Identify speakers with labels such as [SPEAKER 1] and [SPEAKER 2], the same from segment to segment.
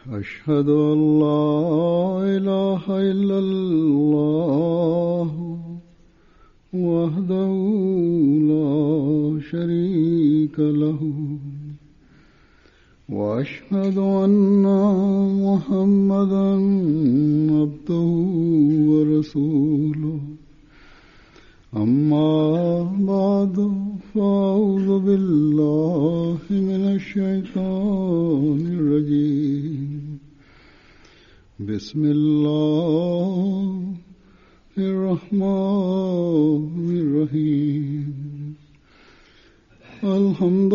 [SPEAKER 1] أشهد أن لا إله إلا الله وحده لا شريك له وأشهد أن محمدا عبده ورسوله أما بعد فأعوذ بالله من الشيطان الرجيم بسم الله الرحمن الرحيم الحمد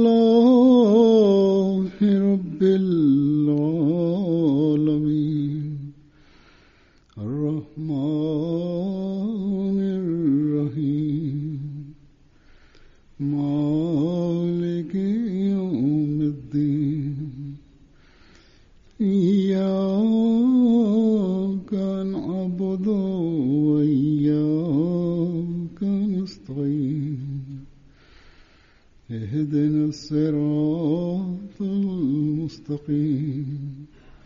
[SPEAKER 1] لله رب العالمين الرحمن الرحيم مالك يوم الدين إياك نعبد وإياك نستعين اهدنا الصراط المستقيم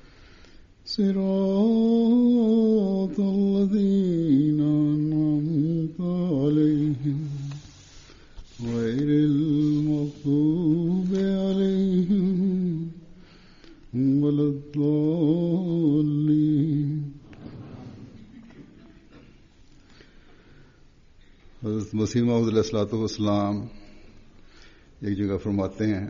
[SPEAKER 1] صراط الذين أنعمت عليهم غير المغضوب عليهم ولا الضالين हजरत मसीह मसीम एक जगह फरमाते हैं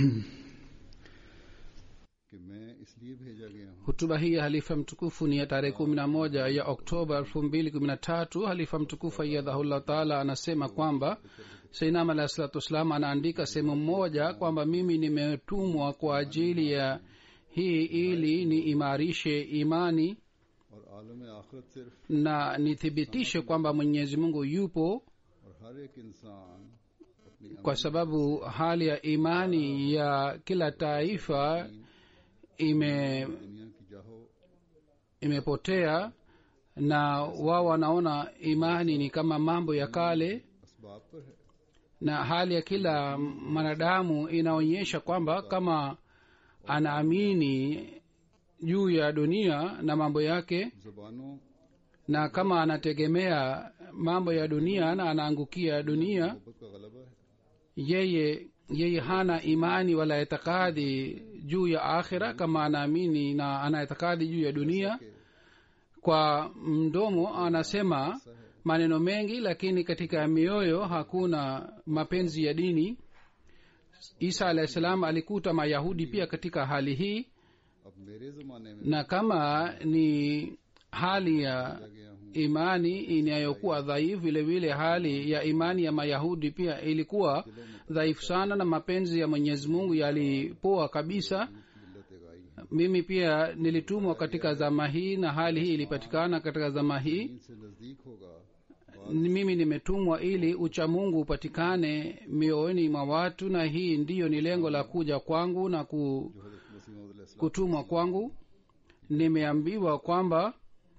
[SPEAKER 1] कि मैं इसलिए भेजा गया हूँ
[SPEAKER 2] hutuba hii ya halifa mtukufu ni ya tarehe kumi na moja ya oktoba elfu mbili kumi na tatu halifa mtukufu aiyadhahullah taala anasema kwamba seinam alahi salatu wassalam anaandika sehemu moja kwamba mimi nimetumwa kwa ajili ya hii ili niimarishe imani
[SPEAKER 1] और आलम आखिरत सिर्फ
[SPEAKER 2] na nithibitishe kwamba mwenyezi mungu yupo
[SPEAKER 1] और हर एक इंसान अपनी
[SPEAKER 2] kwa sababu hali ya imani ya kila taifa ime
[SPEAKER 1] दुनिया की जाहो
[SPEAKER 2] imepotea na wao wanaona imani ni kama mambo ya kale
[SPEAKER 1] असबाब पर है
[SPEAKER 2] na hali ya kila mwanadamu inaonyesha kwamba kama anaamini juu ya dunia na mambo yake
[SPEAKER 1] जबानों
[SPEAKER 2] na kama anategemea mambo ya dunia na anaangukia dunia
[SPEAKER 1] मोहब्बत का गलबा है
[SPEAKER 2] yeye yeye hana imani wala itikadi juu ya akhira kama anaamini na ana itikadi juu ya dunia kwa mdomo anasema maneno mengi lakini katika mioyo hakuna mapenzi ya dini isa alahi salam alikuta mayahudi pia katika hali hii
[SPEAKER 1] अब मेरे जमाने में
[SPEAKER 2] na kama ni hali ya
[SPEAKER 1] गया हूँ
[SPEAKER 2] imani inayokuwa dhaifu vile vile hali ya imani ya mayahudi pia ilikuwa dhaifu sana na mapenzi ya mwenyezi mungu yalipoa kabisa
[SPEAKER 1] मिलत गाई है
[SPEAKER 2] mimi pia nilitumwa katika zama hii na hali hii ilipatikana katika zama hii
[SPEAKER 1] इनसे नजदीक होगा
[SPEAKER 2] Ni mimi nimetumwa ili uchamungu upatikane mioyoni mwa watu na hii ndiyo ni lengo la kuja kwangu na ku,
[SPEAKER 1] जो हजरत मसीह मौद
[SPEAKER 2] kutumwa kwangu nimeambiwa kwamba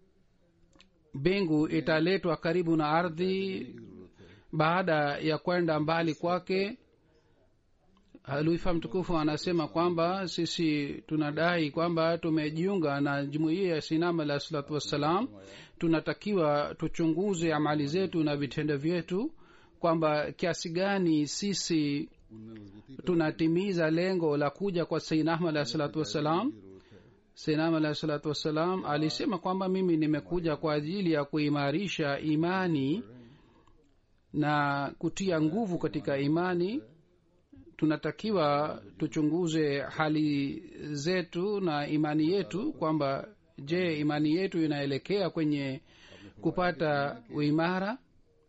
[SPEAKER 2] mbingu italetwa karibu na ardhi baada ya kwenda mbali kwake halifa mtukufu anasema kwamba sisi tunadai kwamba tumejiunga na jumuiya ya sinama alah salatu wassalam tunatakiwa tuchunguze amali zetu na vitendo vyetu kwamba kiasi gani sisi
[SPEAKER 1] उनमें मजबूती
[SPEAKER 2] tunatimiza lengo la kuja kwa sainam alah salatu wassalam
[SPEAKER 1] की जरूरत है
[SPEAKER 2] sainam alah salatu wassalam alisema kwamba mimi nimekuja kwa ajili ya kuimarisha imani na kutia nguvu katika imani tunatakiwa tuchunguze hali zetu na imani yetu kwamba je imani yetu inaelekea kwenye kupata uimara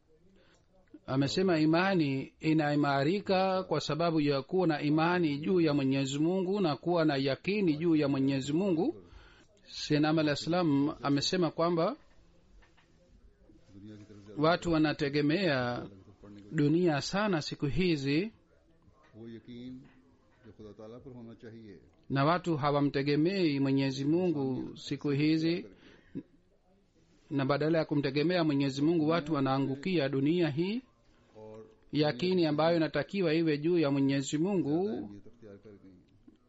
[SPEAKER 2] amesema imani inaimarika kwa sababu ya kuwa na imani juu ya mwenyezi mungu na kuwa na yakini juu ya mwenyezi mungu sinam alah salam amesema kwamba
[SPEAKER 1] दुनिया की तरफ से
[SPEAKER 2] watu wanategemea dunia sana siku hizi
[SPEAKER 1] वो यकीन जो खुदा ताला पर होना चाहिए
[SPEAKER 2] na watu hawamtegemei mwenyezi mungu siku hizi na badala ya kumtegemea mwenyezi mungu watu wanaangukia dunia hii
[SPEAKER 1] और
[SPEAKER 2] yakini ambayo inatakiwa iwe juu ya mwenyezi mungu
[SPEAKER 1] ये अख्तियार कर गई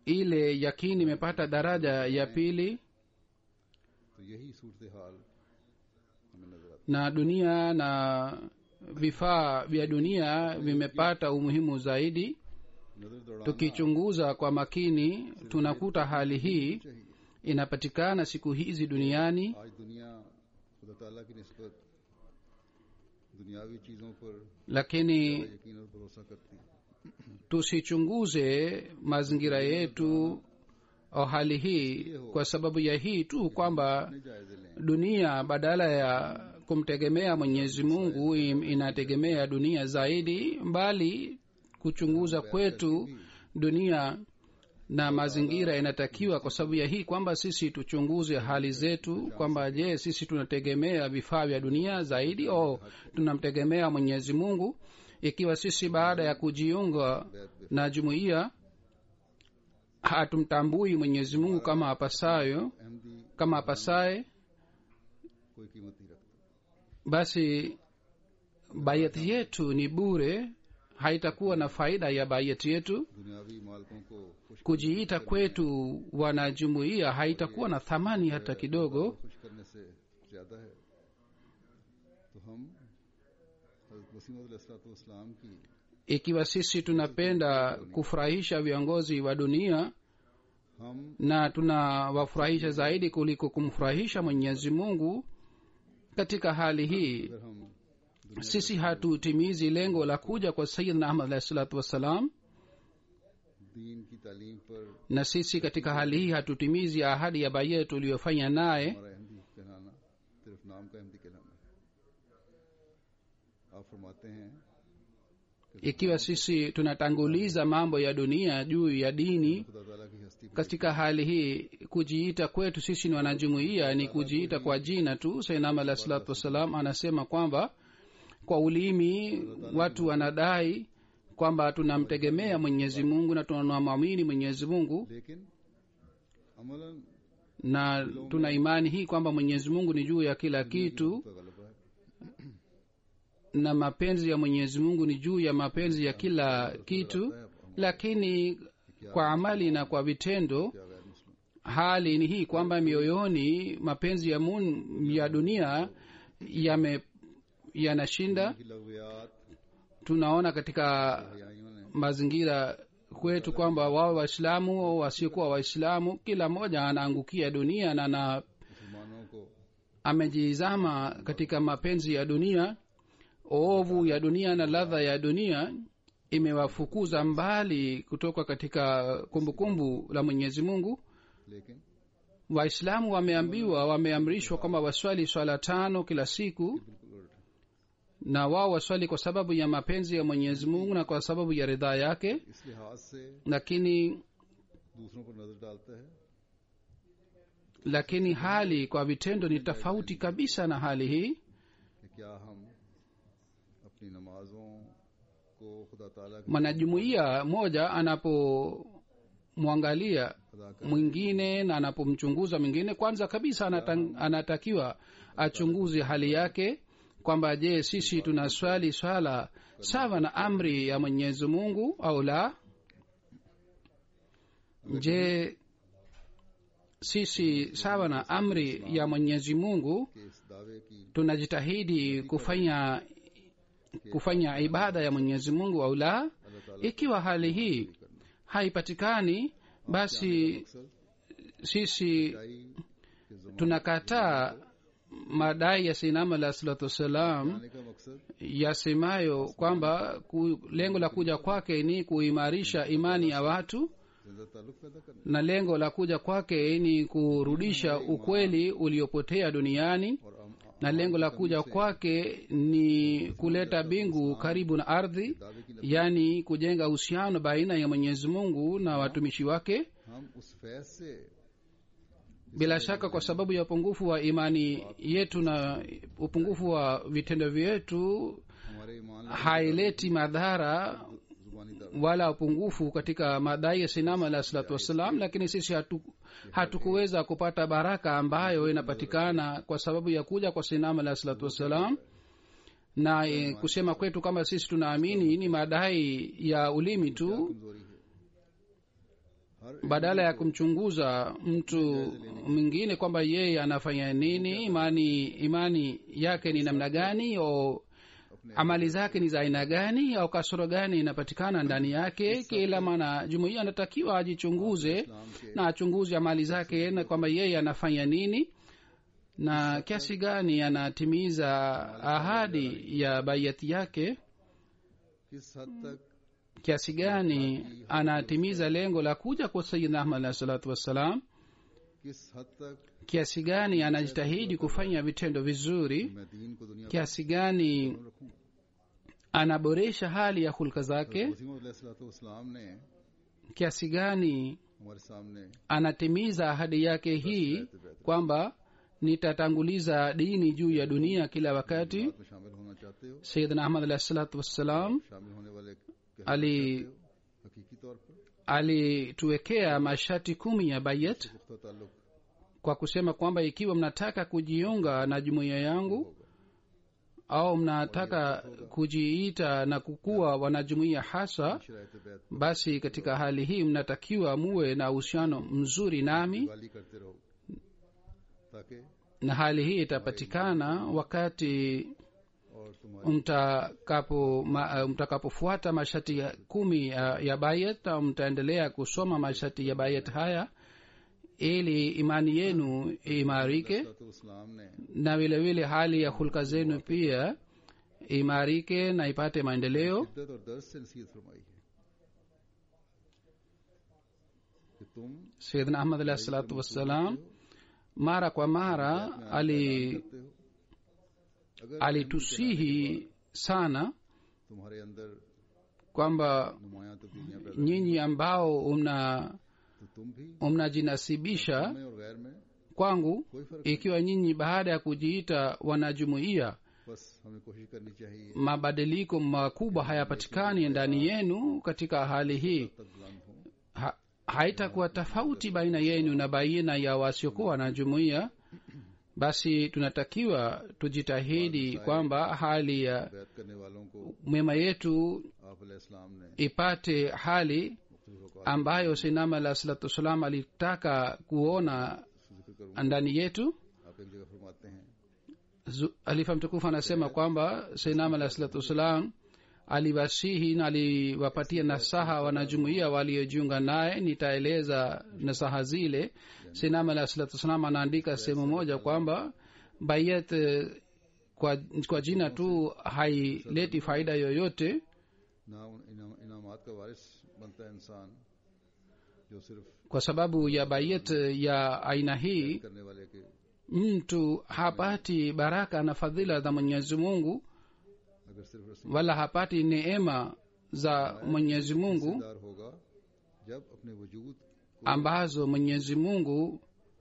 [SPEAKER 2] ile yakini imepata daraja ya pili
[SPEAKER 1] तो यही सूरत हाल हमें नजर आती
[SPEAKER 2] na dunia na vifaa vya dunia vimepata umuhimu zaidi
[SPEAKER 1] है नजर दौड़ाना
[SPEAKER 2] tukichunguza kwa makini tunakuta hali hii
[SPEAKER 1] चाहिए
[SPEAKER 2] inapatikana siku hizi duniani
[SPEAKER 1] आज दुनिया खुदा ताला की निस्बत दुनियावी चीजों पर
[SPEAKER 2] lakini
[SPEAKER 1] यकीन और भरोसा करती है
[SPEAKER 2] tusichunguze mazingira yetu au hali hii kwa sababu ya hii tu kwamba
[SPEAKER 1] अपने जायजे लें
[SPEAKER 2] dunia badala ya kumtegemea mwenyezi mungu im- inategemea dunia zaidi mbali kuchunguza kwetu dunia na mazingira inatakiwa kwa sababu ya hii kwamba sisi tuchunguze hali zetu kwamba je sisi tunategemea vifaa vya dunia zaidi au tunamtegemea mwenyezi mungu ikiwa sisi baada ya kujiunga na jumuiya hatumtambui mwenyezi mungu kama apasayo
[SPEAKER 1] Ahmadi
[SPEAKER 2] kama apasaye
[SPEAKER 1] कोई कीमत नहीं रखता
[SPEAKER 2] basi bayati yetu ni bure haitakuwa na faida ya bayati yetu
[SPEAKER 1] दुनियावी मालकों को खुश
[SPEAKER 2] kujiita kwetu wanajumuiya haitakuwa na thamani hata kidogo
[SPEAKER 1] खुश करने से ज्यादा है तो हम हजरत वसीम इस्लाम की
[SPEAKER 2] ikiwa sisi tunapenda kufurahisha viongozi wa dunia
[SPEAKER 1] हम
[SPEAKER 2] na tunawafurahisha zaidi kuliko kumfurahisha mwenyezi mungu katika hali hii
[SPEAKER 1] अगर हम
[SPEAKER 2] sisi hatutimizi lengo la kuja kwa sayidna ahmad alahi salatu wassalam
[SPEAKER 1] दीन की तालीम पर
[SPEAKER 2] na sisi katika hali hii hatutimizi ahadi ya baye tuliyofanya naye
[SPEAKER 1] हमारा अहमदी कहलाना सिर्फ नाम का अहमदी कहलाना है आप फरमाते हैं
[SPEAKER 2] ikiwa sisi tunatanguliza mambo ya dunia juu ya dini
[SPEAKER 1] खुदा ताला की हस्ती पर
[SPEAKER 2] katika hali hii kujiita kwetu sisi ni wanajumuiya ni kujiita kwa jina tu sainam alah salatu wassalam anasema kwamba kwa ulimi watu wanadai kwamba tunamtegemea mwenyezi mungu na tunamwamini mwenyezi mungu
[SPEAKER 1] लेकिन Amlan
[SPEAKER 2] na tuna imani hii kwamba mwenyezi mungu ni juu ya kila kitu
[SPEAKER 1] का गलबा है
[SPEAKER 2] na mapenzi ya mwenyezi mungu ni juu ya mapenzi ya kila kitu lakini kwa amali na kwa vitendo
[SPEAKER 1] क्या गैर मुस्लिम
[SPEAKER 2] hali ni hii kwamba mioyoni mapenzi ya, mun, ya dunia yame yanashinda
[SPEAKER 1] की लगवियात
[SPEAKER 2] tunaona katika
[SPEAKER 1] हयाइयों ने
[SPEAKER 2] mazingira kwetu kwamba wao waislamu au wasiokuwa waislamu kila mmoja anaangukia dunia na na
[SPEAKER 1] मुसलमानों को
[SPEAKER 2] amejizama katika mapenzi ya dunia ovu ya dunia na ladha ya dunia imewafukuza mbali kutoka katika kumbukumbu kumbu la mwenyezi mungu
[SPEAKER 1] लेकिन
[SPEAKER 2] waislamu wameambiwa wameamrishwa kwamba waswali swala tano kila siku
[SPEAKER 1] बिल्कुल उल्टा
[SPEAKER 2] na wao waswali kwa sababu ya mapenzi ya mwenyezi mungu na kwa sababu ya ridhaa yake
[SPEAKER 1] इस लिहाज से
[SPEAKER 2] lakini
[SPEAKER 1] दूसरों पर नजर डालता है
[SPEAKER 2] lakini hali kwa vitendo ni tofauti kabisa na hali hii
[SPEAKER 1] कि क्या हम अपनी नमाजों को खुदा ताला की
[SPEAKER 2] mwanajumuiya moja anapomwangalia
[SPEAKER 1] अदा कर
[SPEAKER 2] mwingine na anapomchunguza mwingine kwanza kabisa anata, anatakiwa achunguze hali yake kwamba je sisi tunaswali swala sawa na amri ya mwenyezi mungu au la je sisi sawa na amri ya mwenyezi mungu
[SPEAKER 1] के इस दावे की
[SPEAKER 2] tunajitahidi kufanya kufanya ibada ya mwenyezi mungu au la
[SPEAKER 1] अल्लाह ताला
[SPEAKER 2] ikiwa hali hii haipatikani basi
[SPEAKER 1] मकसद
[SPEAKER 2] sisi
[SPEAKER 1] सच्चाई के जमाने
[SPEAKER 2] tunakataa madai ya sinama alah salatu wassalam
[SPEAKER 1] आने का मकसद
[SPEAKER 2] yasemayo kwamba ku, lengo la kuja kwake ni kuimarisha imani ya watu
[SPEAKER 1] जिंदा ताल्लुक पैदा करना
[SPEAKER 2] na lengo la kuja kwake ni kurudisha ukweli uliopotea duniani
[SPEAKER 1] और हम
[SPEAKER 2] na lengo la kuja kwake ni kuleta bingu karibu na ardhi
[SPEAKER 1] दावे की
[SPEAKER 2] yaani kujenga uhusiano baina ya mwenyezi mungu na watumishi wake
[SPEAKER 1] हम उस फैज से
[SPEAKER 2] bila shaka kwa sababu ya upungufu wa imani yetu na upungufu wa vitendo vyetu
[SPEAKER 1] हमारे ईमान
[SPEAKER 2] haileti madhara
[SPEAKER 1] जुबानी दावे
[SPEAKER 2] wala upungufu katika madai ya sinama alah salatu wassalam lakini sisi hatu, hatukuweza kupata baraka ambayo inapatikana kwa sababu ya kuja kwa sinama alah salatu wassalam na e, kusema kwetu kama sisi tunaamini ni madai ya ulimi tu
[SPEAKER 1] कमजोरी है हर
[SPEAKER 2] badala ya kumchunguza mtu mwingine kwamba yeye anafanya nini imani imani yake ni namna gani au amali zake ni za aina gani au kasoro gani inapatikana ndani yake kila maana jumuia anatakiwa ajichunguze
[SPEAKER 1] इस्लाम के
[SPEAKER 2] na achunguze amali zake na kwamba yeye anafanya nini na kiasi gani anatimiza ahadi ya baiati yake
[SPEAKER 1] किस हद तक
[SPEAKER 2] kiasi gani anatimiza lengo la kuja kwa sayidna ahmad alahi salatu wassalam
[SPEAKER 1] किस हद तक
[SPEAKER 2] kiasi gani anajitahidi kufanya vitendo vizuri
[SPEAKER 1] मैं दीन को दुनिया
[SPEAKER 2] kiasi gani
[SPEAKER 1] में रखूं
[SPEAKER 2] anaboresha hali ya hulka zake
[SPEAKER 1] Wasim ने
[SPEAKER 2] kiasi gani
[SPEAKER 1] हमारे सामने
[SPEAKER 2] anatimiza ahadi yake hii kwamba nitatanguliza dini juu ya dunia kila wakati
[SPEAKER 1] बात में शामिल होना चाहते हो
[SPEAKER 2] sayidna ahmad alahi salatu wassalam
[SPEAKER 1] शामिल होने वाले कहना
[SPEAKER 2] ali
[SPEAKER 1] चाहते हो हकीकी तौर पर
[SPEAKER 2] alituwekea masharti kumi ya bayet
[SPEAKER 1] पुख्ता ताल्लुक
[SPEAKER 2] kwa kusema kwamba ikiwa mnataka kujiunga na jumuiya yangu au mnataka kujiita na kukuwa wanajumuiya hasa
[SPEAKER 1] शरायत बैत
[SPEAKER 2] basi katika hali hii mnatakiwa muwe na uhusiano mzuri nami
[SPEAKER 1] गाली करते रहो ताकि
[SPEAKER 2] na hali hii itapatikana wakati
[SPEAKER 1] और तुम्हारी
[SPEAKER 2] mtakapo ma, mtakapofuata masharti ya kumi ya, ya bayet au mtaendelea kusoma masharti ya bayet haya ili imani yenu imarike
[SPEAKER 1] इस्लाम ने
[SPEAKER 2] na vile vile hali ya hulka zenu pia imarike na ipate maendeleo
[SPEAKER 1] शिद्दत और दर्द से नसीहत फरमाई है कि तुम
[SPEAKER 2] sayidna ahmad alahi salatu wassalam mara kwa mara ali
[SPEAKER 1] करते हो अगर
[SPEAKER 2] alitusihi sana
[SPEAKER 1] तुम्हारे अंदर
[SPEAKER 2] kwamba
[SPEAKER 1] नुमाया तब्दीलियां पैदा
[SPEAKER 2] nyinyi ambao mna
[SPEAKER 1] तो तुम भी
[SPEAKER 2] mnajinasibisha
[SPEAKER 1] में और गैर में
[SPEAKER 2] kwangu
[SPEAKER 1] कोई फर्क
[SPEAKER 2] ikiwa nyinyi baada ya kujiita wanajumuiya
[SPEAKER 1] बस हमें कोशिश करनी चाहिए
[SPEAKER 2] mabadiliko makubwa hayapatikani ndani yenu katika hali hii
[SPEAKER 1] तक बुलंद हो
[SPEAKER 2] ha, haitakuwa tofauti baina yenu na baina ya wasiokuwa na jumuiya basi tunatakiwa tujitahidi kwamba hali ya
[SPEAKER 1] बैत करने वालों को
[SPEAKER 2] mema yetu
[SPEAKER 1] आप इस्लाम ने
[SPEAKER 2] ipate hali
[SPEAKER 1] मुख्तलिफ औकात
[SPEAKER 2] ambayo sinama alah salatu wassalam alitaka kuona
[SPEAKER 1] से जिक्र करूँ
[SPEAKER 2] ndani yetu
[SPEAKER 1] आप एक जगह फरमाते हैं
[SPEAKER 2] Zu- alifa mtukufu anasema kwamba sinam alah salatu wassalam aliwasihi na aliwapatia nasaha wanajumuia waliojiunga naye nitaeleza nasaha zile sinam alah salatu wassalam anaandika sehemu moja kwamba bayat eh, kwa, kwa jina tu haileti faida yoyote
[SPEAKER 1] ना उन इनाम- इनामात का वारिस बनता है इंसान जो सिर्फ
[SPEAKER 2] kwa sababu ya bayat ya aina hii
[SPEAKER 1] करने वाले के
[SPEAKER 2] mtu hapati baraka na fadhila za mwenyezi mungu
[SPEAKER 1] अगर सिर्फ रसीदार
[SPEAKER 2] wala hapati neema za mwenyezi mungu
[SPEAKER 1] होगा जब अपने वजूद
[SPEAKER 2] ambazo mwenyezi mungu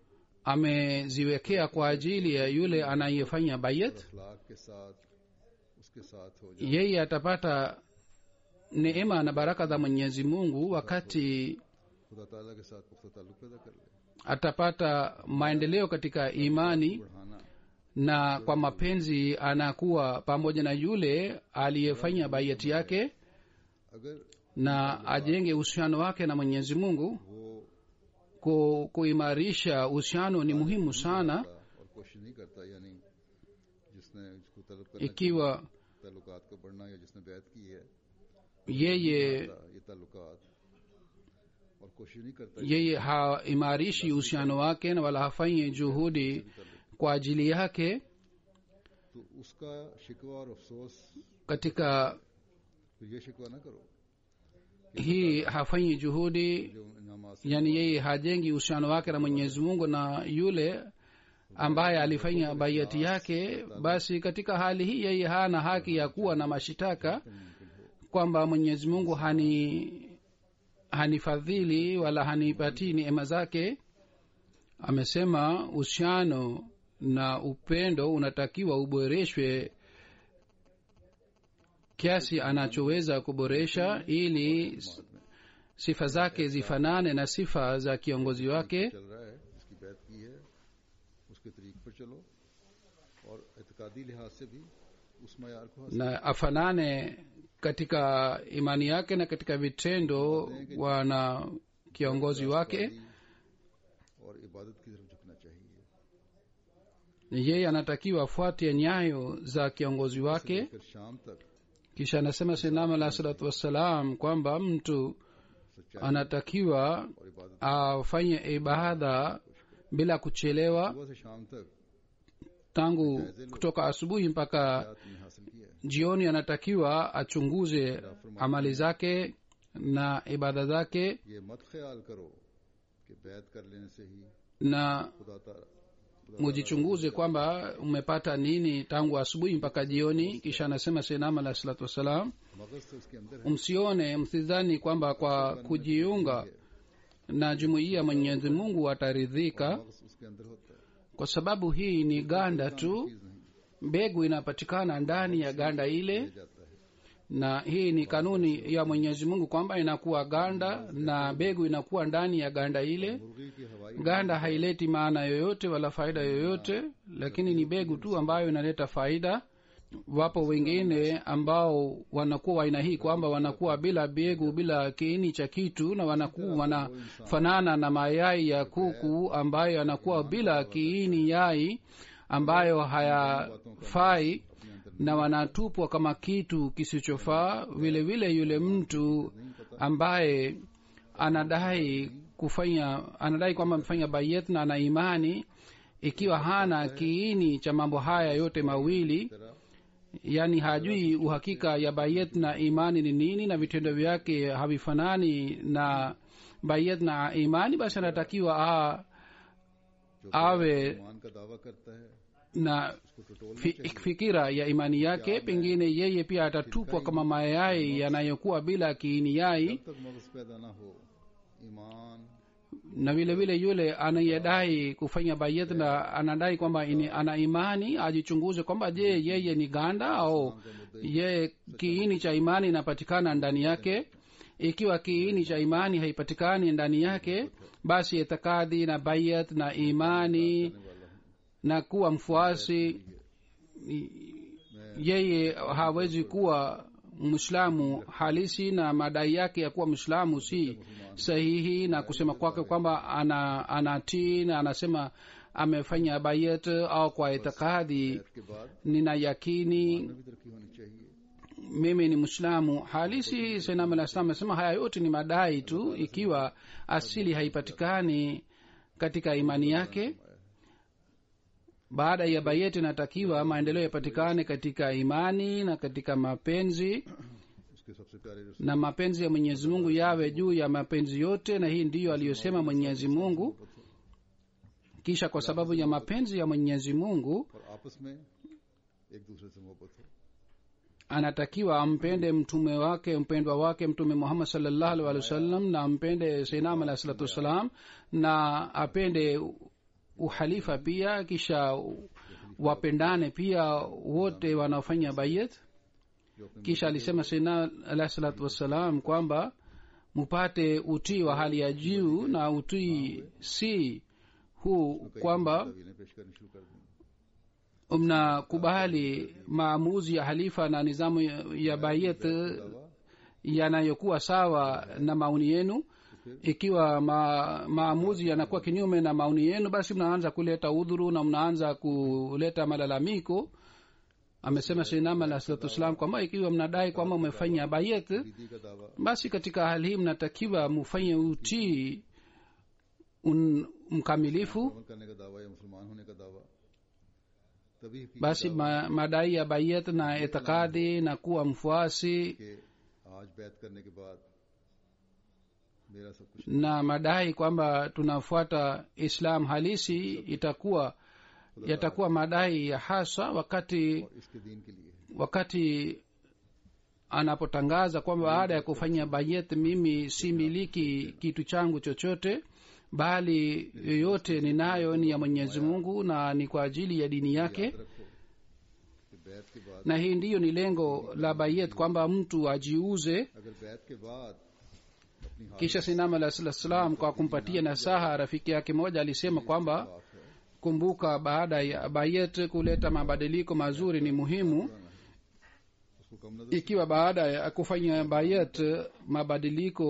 [SPEAKER 2] ameziwekea kwa ajili ya yule anayefanya bayat
[SPEAKER 1] अखलाक के साथ उसके साथ हो जाए
[SPEAKER 2] yeye atapata neema na baraka za mwenyezi mungu wakati
[SPEAKER 1] खुदा ताला के साथ पुख्ता ताल्लुक पैदा कर ले
[SPEAKER 2] atapata maendeleo katika imani
[SPEAKER 1] बढ़ाना
[SPEAKER 2] na kwa mapenzi anakuwa pamoja na yule aliyefanya bayati yake
[SPEAKER 1] अगर
[SPEAKER 2] na ajenge uhusiano wake na mwenyezi mungu
[SPEAKER 1] वो
[SPEAKER 2] ku, kuimarisha uhusiano ni muhimu sana
[SPEAKER 1] और कोशिश नहीं करता यानी जिसने इसको तलब करना
[SPEAKER 2] ikiwa
[SPEAKER 1] ताल्लुकात का बढ़ना या जिसने बैत की है
[SPEAKER 2] yeye
[SPEAKER 1] ये ताल्लुकात और कोशिश नहीं करता
[SPEAKER 2] yeye haimarishi uhusiano wake na wala hafanyi juhudi kwa ajili yake
[SPEAKER 1] तो उसका शिकवा और अफसोस
[SPEAKER 2] katika
[SPEAKER 1] फिर ये शिकवा ना करो
[SPEAKER 2] hii hafanyi juhudi
[SPEAKER 1] जो इनामात से
[SPEAKER 2] yani yeye hajengi uhusiano wake na mwenyezi mungu na yule ambaye alifanya baiati yake basi katika hali hii yeye hana haki ya kuwa na mashitaka kwamba mwenyezi mungu hani hanifadhili wala hanipatii neema zake amesema uhusiano na upendo unatakiwa uboreshwe kiasi anachoweza kuboresha ili s- sifa zake zifanane na sifa za kiongozi wake
[SPEAKER 1] चल रहा है जिसकी बैत की है उसके तरीक पर चलो और एतकादी लिहाज से भी उस मैार को हासिल
[SPEAKER 2] na afanane katika imani yake na katika vitendo wana kiongozi wake
[SPEAKER 1] ताली और इबादत की तरफ झुकना चाहिए
[SPEAKER 2] yeye anatakiwa afuate nyayo za kiongozi wake
[SPEAKER 1] फिर शाम तक
[SPEAKER 2] kisha anasema sinam alah salatu wassalam kwamba mtu anatakiwa
[SPEAKER 1] और इबादत
[SPEAKER 2] afanye ibada bila kuchelewa
[SPEAKER 1] सुबह से शाम तक
[SPEAKER 2] tangu kutoka asubuhi mpaka
[SPEAKER 1] हयात में हासिल किया है
[SPEAKER 2] jioni anatakiwa achunguze amali zake na ibada zake
[SPEAKER 1] ये मत ख्याल करो कि बैत कर लेने से ही
[SPEAKER 2] na
[SPEAKER 1] खुदा ताला
[SPEAKER 2] mujichunguze kwamba umepata nini tangu asubuhi mpaka jioni kisha anasema senam alah salatu wassalam
[SPEAKER 1] मगज तो उसके अंदर है
[SPEAKER 2] msione msidhani kwamba kwa kujiunga na jumuiya mwenyezi mungu ataridhika
[SPEAKER 1] मगज उसके अंदर होता है
[SPEAKER 2] kwa sababu hii ni ganda tu
[SPEAKER 1] चीज नहीं
[SPEAKER 2] mbegu inapatikana ndani ya ganda ile
[SPEAKER 1] जाता है
[SPEAKER 2] na hii ni kanuni ya mwenyezi mungu kwamba inakuwa ganda na mbegu inakuwa ndani ya ganda ile
[SPEAKER 1] मुर्गी की हवाई
[SPEAKER 2] ganda haileti maana yoyote wala faida yoyote lakini ni begu tu ambayo inaleta faida wapo wengine ambao wanakuwa wa aina hii kwamba wanakuwa bila begu bila kiini cha kitu na wanakuwa wanafanana na mayai ya kuku ambayo yanakuwa bila kiini yai ambayo hayafai na wanatupwa kama kitu kisichofaa vile vile yule mtu ambaye anadai kufanya anadai kwamba amefanya bayet na ana imani ikiwa hana kiini cha mambo haya yote mawili
[SPEAKER 1] तरह
[SPEAKER 2] yaani hajui uhakika ya bayet na imani ni nini na vitendo vyake havifanani na bayet na imani basi anatakiwa a,
[SPEAKER 1] जो
[SPEAKER 2] awe
[SPEAKER 1] ईमान का दावा करता है
[SPEAKER 2] na
[SPEAKER 1] उसको टटोलना
[SPEAKER 2] fi,
[SPEAKER 1] चाहिए
[SPEAKER 2] fikira ya imani yake pengine yeye pia atatupwa kama mayai yanayokuwa bila kiini yai
[SPEAKER 1] जब तक मगज पैदा ना हो ईमान
[SPEAKER 2] na vile vile yule anayedai kufanya bayet na anadai kwamba ini, ana imani ajichunguze kwamba je yeye ni ganda au ye kiini cha imani inapatikana ndani yake ikiwa kiini cha imani haipatikani ndani yake basi itikadi na bayat na imani na kuwa mfuasi yeye hawezi kuwa mwislamu halisi na madai yake ya kuwa mwislamu si sahihi na kusema kwake kwamba ana anatii na anasema amefanya bayat au kwa itikadi
[SPEAKER 1] के बाद
[SPEAKER 2] nina yakini
[SPEAKER 1] में भी तरक्की होनी चाहिए
[SPEAKER 2] mimi ni mwislamu halisi sainam alah salam amesema haya yote ni madai tu ikiwa asili haipatikani katika imani yake baada ya bayeti inatakiwa maendeleo yapatikane katika imani na katika mapenzi
[SPEAKER 1] उसके सबसे प्यारे रसूल
[SPEAKER 2] na mapenzi ya mwenyezi mungu yawe juu ya mapenzi yote na hii ndiyo aliyosema mwenyezi mungu kisha kwa sababu ya mapenzi ya mwenyezi mungu
[SPEAKER 1] और आपस में एक दूसरे से मोहब्बत हो
[SPEAKER 2] anatakiwa ampende mtume wake mpendwa wake mtume muhammad salllahu alih walih wasallam na ampende seinam alahi salatu wassalam na apende uhalifa pia kisha wapendane pia wote wanaofanya bayet
[SPEAKER 1] जो अपने
[SPEAKER 2] kisha alisema seina alahi salatu wassalam kwamba mupate utii wa hali ya juu na utii si huu kwamba
[SPEAKER 1] तवीलें पेश करनी शुरू कर दें
[SPEAKER 2] mnakubali maamuzi ya halifa na nizamu ya- ya bayet yanayokuwa sawa na maoni yenu ikiwa ma, maamuzi yanakuwa kinyume na maoni yenu basi mnaanza kuleta udhuru na mnaanza kuleta malalamiko amesema seinam alah salatu wassalam kwamba ikiwa mnadai kwamba umefanya bayet
[SPEAKER 1] दीदी का दावा
[SPEAKER 2] basi katika hali hii mnatakiwa mufanye utii un, mkamilifu
[SPEAKER 1] अमल करने का दावा या मुसलमान होने का दावा तभी हकीकी
[SPEAKER 2] basi ma, madai ya bayet na itikadi na kuwa mfuasi
[SPEAKER 1] कि आज बैत करने के बाद मेरा सब कुछ
[SPEAKER 2] na madai kwamba tunafuata islam halisi itakuwa yatakuwa madai ya hasa wakati
[SPEAKER 1] और इसके दीन के लिए है
[SPEAKER 2] wakati anapotangaza kwamba baada ya kufanya bayet mimi si miliki kitu changu chochote bali yoyote ninayo ni ya mwenyezi mungu na ni kwa ajili ya dini yake
[SPEAKER 1] याद रखो कि बैत के बाद
[SPEAKER 2] na hii ndiyo ni lengo la bayet kwamba mtu ajiuze
[SPEAKER 1] अगर बैत के बाद अपनी हालत
[SPEAKER 2] kisha sinam alah salam kwa kumpatia nasaha rafiki yake moja alisema kwamba
[SPEAKER 1] साफ है
[SPEAKER 2] kumbuka baada ya bayet kuleta mabadiliko mazuri ni muhimu
[SPEAKER 1] उसको कम नजर
[SPEAKER 2] ikiwa baada ya kufanya bayet mabadiliko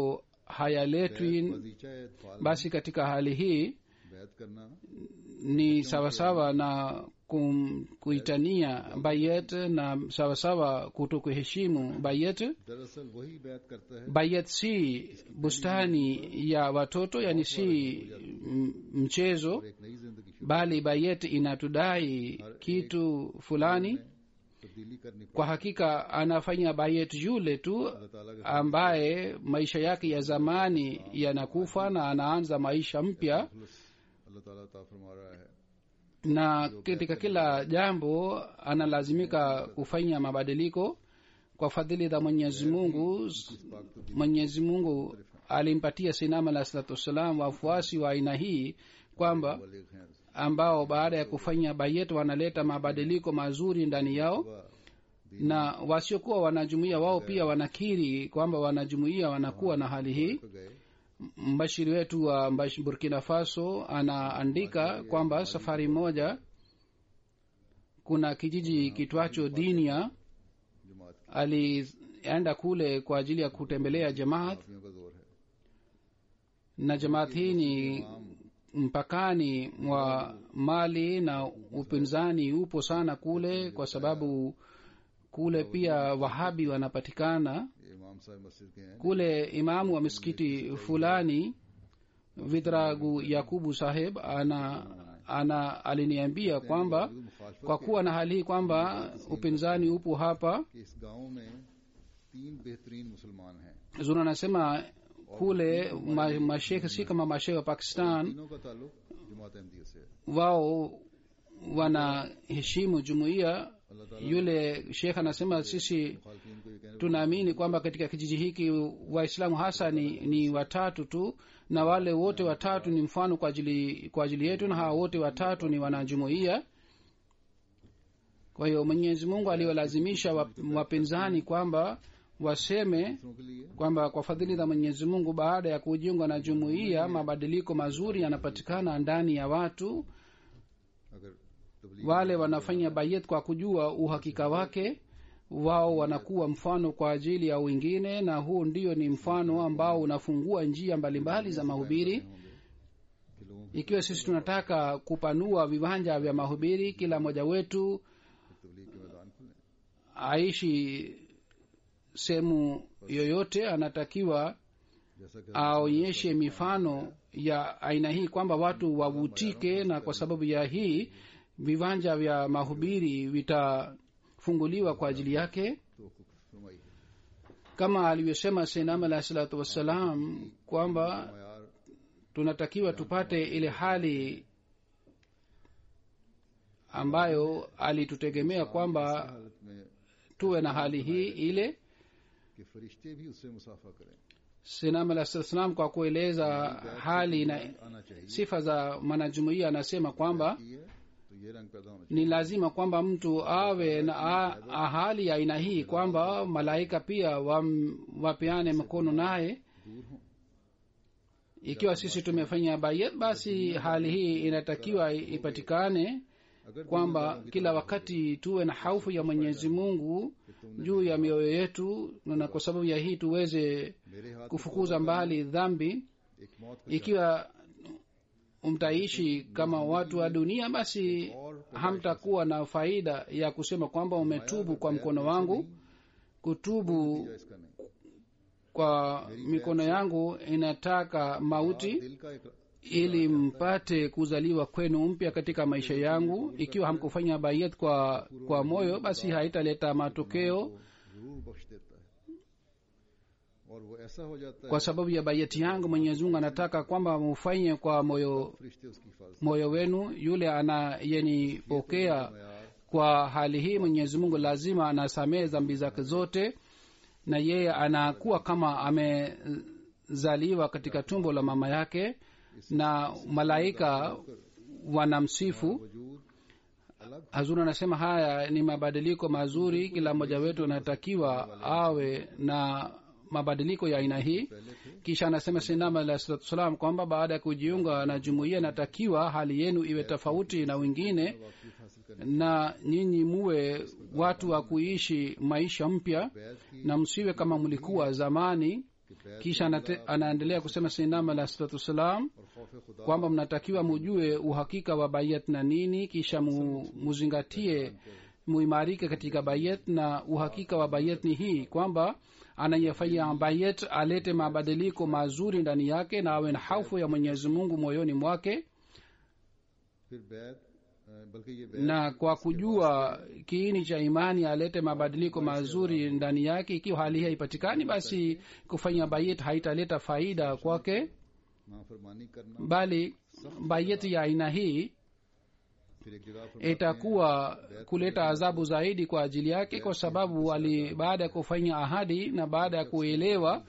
[SPEAKER 2] hayaletwi
[SPEAKER 1] वजीचा इतफाल
[SPEAKER 2] basi katika hali hii
[SPEAKER 1] बैत करना
[SPEAKER 2] ni sawasawa na kum, kuitania bayet na sawasawa kuto kuheshimu bayet
[SPEAKER 1] दरअसल वही बैत करता है
[SPEAKER 2] bayet si bustani ya watoto yani si m- mchezo
[SPEAKER 1] और एक नई जिंदगी शुरू
[SPEAKER 2] bali bayet inatudai kitu fulani
[SPEAKER 1] तब्दीली करनी
[SPEAKER 2] kwa hakika anafanya bayet yule tu
[SPEAKER 1] अल्लाह ताला के
[SPEAKER 2] ambaye maisha yake ya zamani yanakufa na anaanza maisha mpya
[SPEAKER 1] खुलस अल्लाह ताला ता फरमा रहा है
[SPEAKER 2] na katika kila jambo analazimika kufanya mabadiliko kwa fadhili za mwenyezi mungu
[SPEAKER 1] इस पाक तब्दीली
[SPEAKER 2] mwenyezi mungu alimpatia sinama alah salatu wassalam wafuasi wa aina hii kwamba
[SPEAKER 1] वाले हैं
[SPEAKER 2] ambao baada ya kufanya bayet wanaleta mabadiliko mazuri ndani yao
[SPEAKER 1] व
[SPEAKER 2] na wasiokuwa wanajumuia wao pia wanakiri kwamba wanajumuia wanakuwa na hali hii
[SPEAKER 1] पे गए
[SPEAKER 2] mbashiri wetu wa Mbash- burkina faso anaandika kwamba safari moja kuna kijiji kitwacho dinia
[SPEAKER 1] जमात की
[SPEAKER 2] alienda kule kwa ajili ya kutembelea jamaat
[SPEAKER 1] माफियों का जोर है
[SPEAKER 2] na jamaat hii ni mpakani mwa mali na upinzani upo sana kule kwa sababu kule pia wahabi wanapatikana
[SPEAKER 1] ये इमाम साहब मस्जिद के हैं
[SPEAKER 2] kule imamu wa misikiti fulani vidragu yakubu saheb ana ana aliniambia kwamba
[SPEAKER 1] जो मुखालफत
[SPEAKER 2] kwa kuwa na hali hii kwamba upinzani upo hapa
[SPEAKER 1] कि इस गांव में तीन बेहतरीन मुसलमान हैं
[SPEAKER 2] zuna anasema kule ma- mashekhe si kama mashekhe wa pakistan
[SPEAKER 1] तीनों का ताल्लुक जमात अहमदिया से है
[SPEAKER 2] wao wanaheshimu jumuiya
[SPEAKER 1] अल्लाह ताला
[SPEAKER 2] yule shekh anasema sisi
[SPEAKER 1] मुखालफिन को ये कहने
[SPEAKER 2] tunaamini kwamba katika kijiji hiki waislamu hasa ni, ni watatu tu na wale wote watatu ni mfano kwa ajili kwa ajili yetu na hawa wote watatu ni wanajumuiya kwa hiyo mwenyezi mungu aliwalazimisha wap- wapinzani kwamba waseme
[SPEAKER 1] दूसरों के लिए
[SPEAKER 2] kwamba kwa fadhili za mwenyezi mungu baada ya kujiungwa na jumuiya mabadiliko mazuri yanapatikana ndani ya watu
[SPEAKER 1] अगर तबलीग
[SPEAKER 2] wale wanafanya bayet kwa kujua uhakika wake wao wanakuwa mfano kwa ajili ya wengine na huu ndio ni mfano ambao unafungua njia mbalimbali za mahubiri
[SPEAKER 1] होंगे कि लोगों की
[SPEAKER 2] ikiwa sisi tunataka kupanua viwanja vya mahubiri kila mmoja wetu
[SPEAKER 1] तबलीग के मैदान खुले
[SPEAKER 2] aishi sehemu yoyote anatakiwa
[SPEAKER 1] जैसा कि
[SPEAKER 2] aonyeshe mifano ya aina hii kwamba watu wavutike na kwa sababu ya hii viwanja vya mahubiri vitafunguliwa kwa ajili yake
[SPEAKER 1] तो फरमाई है
[SPEAKER 2] kama alivyosema senam alahi salatu wassalam kwamba
[SPEAKER 1] मैार
[SPEAKER 2] tunatakiwa tupate ile hali ambayo alitutegemea kwamba
[SPEAKER 1] हालत में
[SPEAKER 2] tuwe na hali hii ile
[SPEAKER 1] कि फरिश्ते भी उससे मुसाफा करें
[SPEAKER 2] senam alahi salatu wassalam kwa kueleza hali na
[SPEAKER 1] आना चाहिए
[SPEAKER 2] sifa za mwanajumuia anasema kwamba
[SPEAKER 1] की है तो ये रंग पैदा होना
[SPEAKER 2] ni lazima kwamba mtu awe na a- a- hali ya aina hii kwamba malaika pia wam, wapeane mkono naye
[SPEAKER 1] चाहिए दूर हों
[SPEAKER 2] ikiwa sisi tumefanya bayet basi hali hii inatakiwa ipatikane
[SPEAKER 1] अगर
[SPEAKER 2] kwamba kila wakati tuwe na haufu ya mwenyezi mungu juu ya mioyo yetu na kwa sababu ya hii tuweze
[SPEAKER 1] मेरे हाथ
[SPEAKER 2] kufukuza mbali dhambi
[SPEAKER 1] एक मौत का
[SPEAKER 2] ikiwa mtaishi kama watu wa dunia basi hamtakuwa na faida ya kusema kwamba umetubu kwa mkono wangu kutubu
[SPEAKER 1] नतीजा इसका नहीं
[SPEAKER 2] kwa mikono yangu inataka mauti
[SPEAKER 1] दिल का एक
[SPEAKER 2] ili mpate kuzaliwa kwenu mpya katika maisha yangu ikiwa hamkufanya bayet kwa kwa moyo basi haitaleta matokeo
[SPEAKER 1] को जरूर बख्श देता है और वो ऐसा हो जाता है
[SPEAKER 2] kwa sababu ya bayeti yangu mwenyezi mungu anataka kwamba mufanye kwa moyo
[SPEAKER 1] फरिश्ते उसकी हिफाजत
[SPEAKER 2] moyo wenu yule anayenipokea
[SPEAKER 1] मैार
[SPEAKER 2] kwa hali hii mwenyezi mungu lazima anasamehe dhambi zake zote na yeye anakuwa kama amezaliwa katika tumbo la mama yake na malaika wanamsifu
[SPEAKER 1] वजूद अलग
[SPEAKER 2] hazuri anasema haya ni mabadiliko mazuri kila mmoja wetu anatakiwa awe na mabadiliko ya aina hii kisha anasema sinama alah salatu wassalam kwamba baada ya kujiunga na jumuiya inatakiwa hali yenu iwe tofauti na wengine
[SPEAKER 1] वाकफियत हासिल करने
[SPEAKER 2] na nyinyi muwe watu wa kuishi maisha mpya
[SPEAKER 1] बैत की
[SPEAKER 2] na msiwe kama mlikuwa zamani
[SPEAKER 1] कि बैत
[SPEAKER 2] kisha anate, anaendelea kusema sinam alah salatu wassalam
[SPEAKER 1] और खौफ खुदा
[SPEAKER 2] kwamba mnatakiwa mujue uhakika wa bayat na nini kisha mu, muzingatie muimarike katika bayat na uhakika wa bayat ni hii kwamba anayefanya bayat alete mabadiliko mazuri ndani yake na awe na haufu ya mwenyezi mungu moyoni mwake
[SPEAKER 1] फिर बैत अ, बल्कि ये बैत
[SPEAKER 2] na kwa kujua kiini cha imani alete mabadiliko mazuri ndani yake ikiwa hali hii haipatikani basi kufanya bayet haitaleta faida kwake
[SPEAKER 1] नाफरमानी करना
[SPEAKER 2] bali bayet ya aina hii
[SPEAKER 1] फिर एक जगह फरमाते हैं,
[SPEAKER 2] itakuwa kuleta adhabu zaidi kwa ajili yake kwa sababu ali baada ya kufanya ahadi na baada ya kuelewa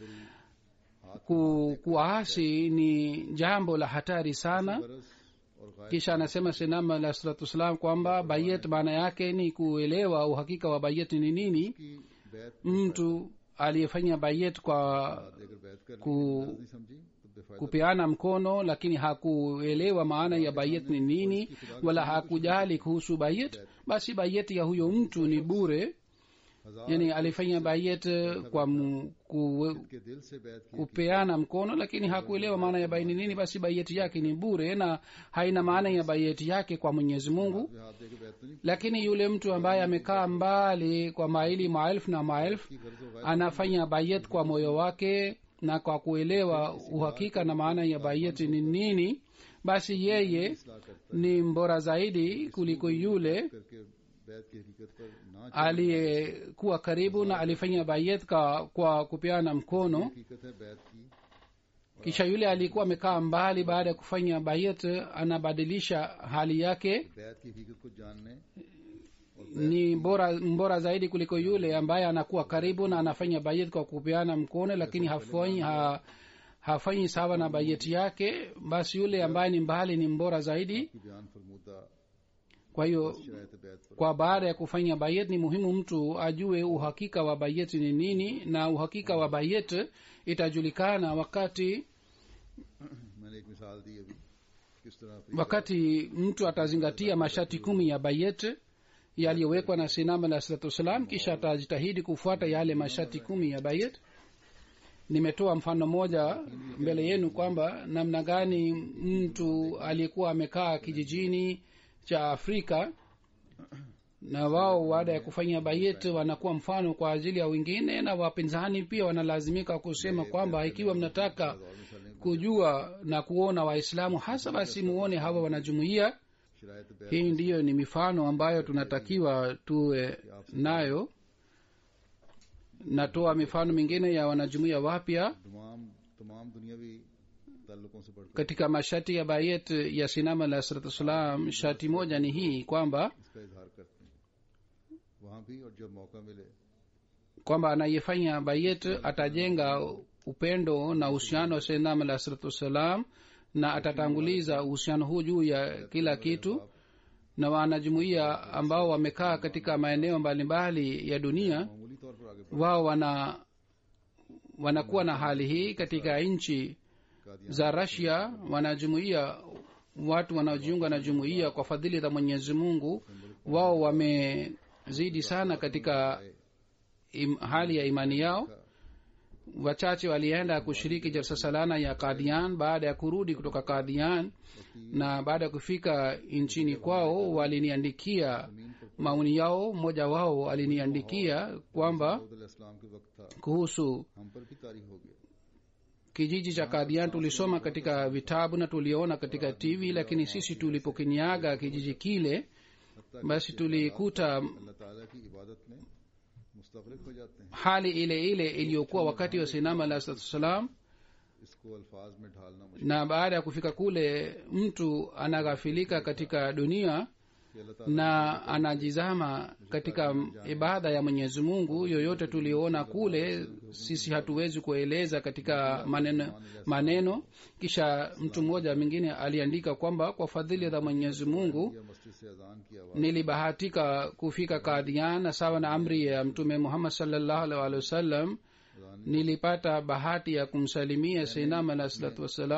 [SPEAKER 2] ku, kuasi ni jambo la hatari sana
[SPEAKER 1] बरस और गाय
[SPEAKER 2] kisha anasema sinama alah salatu wassalam kwamba bayet maana yake ni kuelewa uhakika wa bayet ni nini
[SPEAKER 1] की बैत
[SPEAKER 2] mtu aliyefanya bayet kwa
[SPEAKER 1] अगर बैत कर
[SPEAKER 2] ku,
[SPEAKER 1] नहीं समझी तो बेफायदा
[SPEAKER 2] kupeana mkono lakini hakuelewa maana ya bayet ni nini wala hakujali kuhusu bayet basi bayet ya huyo mtu ni bure
[SPEAKER 1] हजार
[SPEAKER 2] yani alifanya bayet kwa mu, ku,
[SPEAKER 1] के दिल से बैत की
[SPEAKER 2] kupeana mkono lakini hakuelewa maana ya bai ni nini basi bayeti yake ni bure na haina maana ya bayeti yake kwa mwenyezi mungu
[SPEAKER 1] वे हाथ दे के बैत तो नहीं
[SPEAKER 2] lakini yule mtu ambaye amekaa mbali kwa maili maelfu na maelfu
[SPEAKER 1] की गर्ज होगा
[SPEAKER 2] anafanya bayet kwa moyo wake na kwa kuelewa uhakika na maana ya bayeti ni nini basi yeye
[SPEAKER 1] इस्लाह करता
[SPEAKER 2] ni mbora zaidi kuliko yule
[SPEAKER 1] करके बैत की हकीकत पर ना
[SPEAKER 2] aliyekuwa karibu na alifanya bayet kwa, kwa kupeana mkono
[SPEAKER 1] हकीकत है बैत की
[SPEAKER 2] kisha yule aliyekuwa amekaa mbali baada ya kufanya bayet anabadilisha hali yake
[SPEAKER 1] बैत की हकीकत को जानने
[SPEAKER 2] ni bora mbora zaidi kuliko yule ambaye anakuwa karibu na anafanya bayet kwa kupeana mkono lakini hafanyi ha, hafanyi sawa na bayeti yake basi yule ambaye ni mbali ni mbora zaidi
[SPEAKER 1] की बयान फरमूदा
[SPEAKER 2] kwa hiyo
[SPEAKER 1] शरायत बैत पर
[SPEAKER 2] kwa baada ya kufanya bayet ni muhimu mtu ajue uhakika wa bayet ni nini na uhakika wa bayet itajulikana wakati
[SPEAKER 1] मैंने एक मिसाल दी अभी किस तरह
[SPEAKER 2] wakati mtu atazingatia masharti kumi ya bayet yaliyowekwa na sinam alah salatu wassalam kisha atajitahidi kufuata yale masharti kumi ya bayet nimetoa mfano moja mbele yenu kwamba namna gani mtu aliyekuwa amekaa kijijini cha afrika na wao baada ya kufanya bayet wanakuwa mfano kwa ajili ya wengine na wapinzani pia wanalazimika kusema kwamba ikiwa mnataka kujua na kuona waislamu hasa basi muone hawa wanajumuia
[SPEAKER 1] शरायत बैत
[SPEAKER 2] hii ndiyo ni mifano ambayo tunatakiwa tuwe nayo natoa mifano mingine ya wanajumuia wapya
[SPEAKER 1] तमाम तमाम दुनियावी ताल्लुकों से बढ़कर
[SPEAKER 2] katika masharti ya bayet ya sinama alah salatu wassalam shati moja ni hii kwamba
[SPEAKER 1] इसका इजहार करते हैं वहाँ भी और जब मौका मिले
[SPEAKER 2] kwamba anayefanya bayet atajenga upendo na uhusiano wa sinama alah salatu wassalam na atatanguliza uhusiano huu juu ya kila kitu na wanajumuia ambao wamekaa katika maeneo mbalimbali ya dunia
[SPEAKER 1] मामूली तौर पर आगे
[SPEAKER 2] wao wana wanakuwa na hali hii katika nchi
[SPEAKER 1] Kadian
[SPEAKER 2] za rasia wanajumuia watu wanaojiunga na jumuia kwa fadhili za mwenyezi mungu wao wamezidi sana katika im, hali ya imani yao wachache walienda kushiriki jalsa salana ya kadian baada ya kurudi kutoka kadian na baada ya kufika nchini kwao waliniandikia maoni yao mmoja wao aliniandikia kwamba
[SPEAKER 1] इस्लाम के वक्त था
[SPEAKER 2] kuhusu
[SPEAKER 1] हम पर भी तारीख हो गया
[SPEAKER 2] kijiji cha kadian tulisoma katika vitabu na tuliona katika tv lakini sisi tulipokiniaga kijiji kile
[SPEAKER 1] हत्या
[SPEAKER 2] basi tulikuta
[SPEAKER 1] अल्लाह ताला की इबादत में मुस्तगरक हो जाते हैं
[SPEAKER 2] hali ile ile iliyokuwa wakati wa sinama alah salatu wassalam
[SPEAKER 1] इसको अल्फाज में ढालना मुश्किल
[SPEAKER 2] na baada ya kufika kule mtu anaghafilika katika dunia
[SPEAKER 1] कि अल्लाह ताला
[SPEAKER 2] na anajizama katika ibada ya mwenyezi mungu yoyote tulioona kule sisi hatuwezi kueleza katika maneno, maneno kisha mtu mmoja mwingine aliandika kwamba kwa fadhili za mwenyezi mungu
[SPEAKER 1] या मस्जिद से अजान की आवाज
[SPEAKER 2] nilibahatika kufika kadian na sawa na amri ya mtume muhammad salllahu alih walihi wasallam
[SPEAKER 1] अजान
[SPEAKER 2] nilipata bahati ya kumsalimia seinam alah salatu wassalam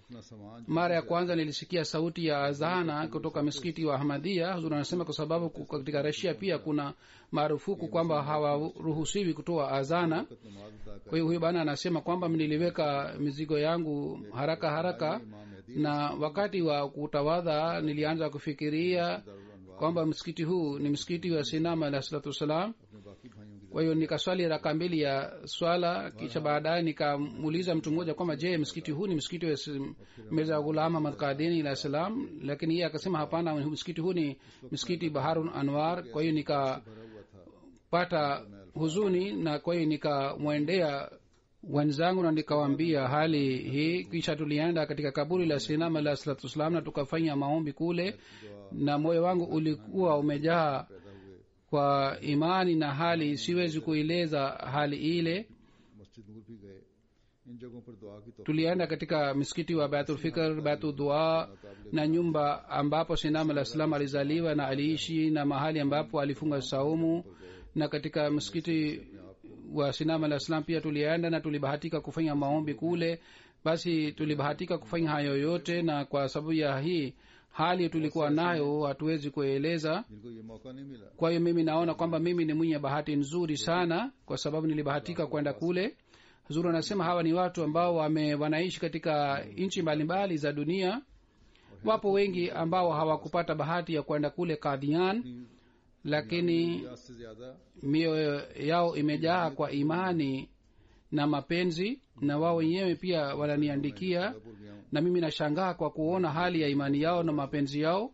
[SPEAKER 1] अपना सामान
[SPEAKER 2] mara ya kwanza nilisikia sauti ya azana kutoka misikiti wa ahmadia huzuri anasema kwa sababu ku- katika rasia pia kuna marufuku kwamba hawaruhusiwi kutoa azana
[SPEAKER 1] वक्त नमाज अदा कर
[SPEAKER 2] kwa hiyo huyu bana anasema kwamba niliweka mizigo yangu haraka haraka
[SPEAKER 1] इमाम Mehdi
[SPEAKER 2] na wakati wa kutawadha nilianza kufikiria
[SPEAKER 1] Darul अनवार
[SPEAKER 2] kwamba msikiti huu ni msikiti wa sinama alah salatu wassalam
[SPEAKER 1] अपने बाकी भाइयों की
[SPEAKER 2] kwa hiyo nikaswali raka mbili ya swala kisha baadaye nikamuuliza mtu mmoja kwamba je msikiti huu ni msikiti wa s- mirza ghulam ahmad kadini alah salam lakini yeye akasema hapana msikiti huu ni msikiti baharun anwar kwa hiyo nikapata
[SPEAKER 1] भरा हुआ था
[SPEAKER 2] huzuni na kwa hiyo nikamwendea wenzangu na nikawaambia hali hii kisha tulienda katika kaburi la sinam alah salatu wassalam na tukafanya maombi kule na moyo wangu ulikuwa umejaa
[SPEAKER 1] पैदा हुए
[SPEAKER 2] kwa imani na hali siwezi kueleza hali ile
[SPEAKER 1] मस्जिद नूर भी गए इन जगहों पर दुआ की तो
[SPEAKER 2] tulienda katika msikiti wa baitulfikr baitudua na nyumba ambapo sinam alah salam alizaliwa na aliishi na mahali ambapo alifunga saumu na katika msikiti wa sinam alah salam pia tulienda na tulibahatika kufanya maombi kule basi tulibahatika kufanya hayo yote na kwa sababu ya hii hali tulikuwa nayo hatuwezi kueleza
[SPEAKER 1] जिनको ये मौका नहीं मिला
[SPEAKER 2] kwa hiyo mimi naona kwamba mimi ni mwenye bahati nzuri sana kwa sababu nilibahatika kwenda kule zuri anasema hawa ni watu ambao wame wanaishi katika nchi mbalimbali za dunia wapo wengi ambao hawakupata bahati ya kwenda kule kadhian lakini
[SPEAKER 1] रियाज से ज्यादा
[SPEAKER 2] mioyo yao imejaa kwa imani na mapenzi na wao wenyewe pia wananiandikia
[SPEAKER 1] भूल गया हूँ
[SPEAKER 2] na mimi nashangaa kwa kuona hali ya imani yao na mapenzi yao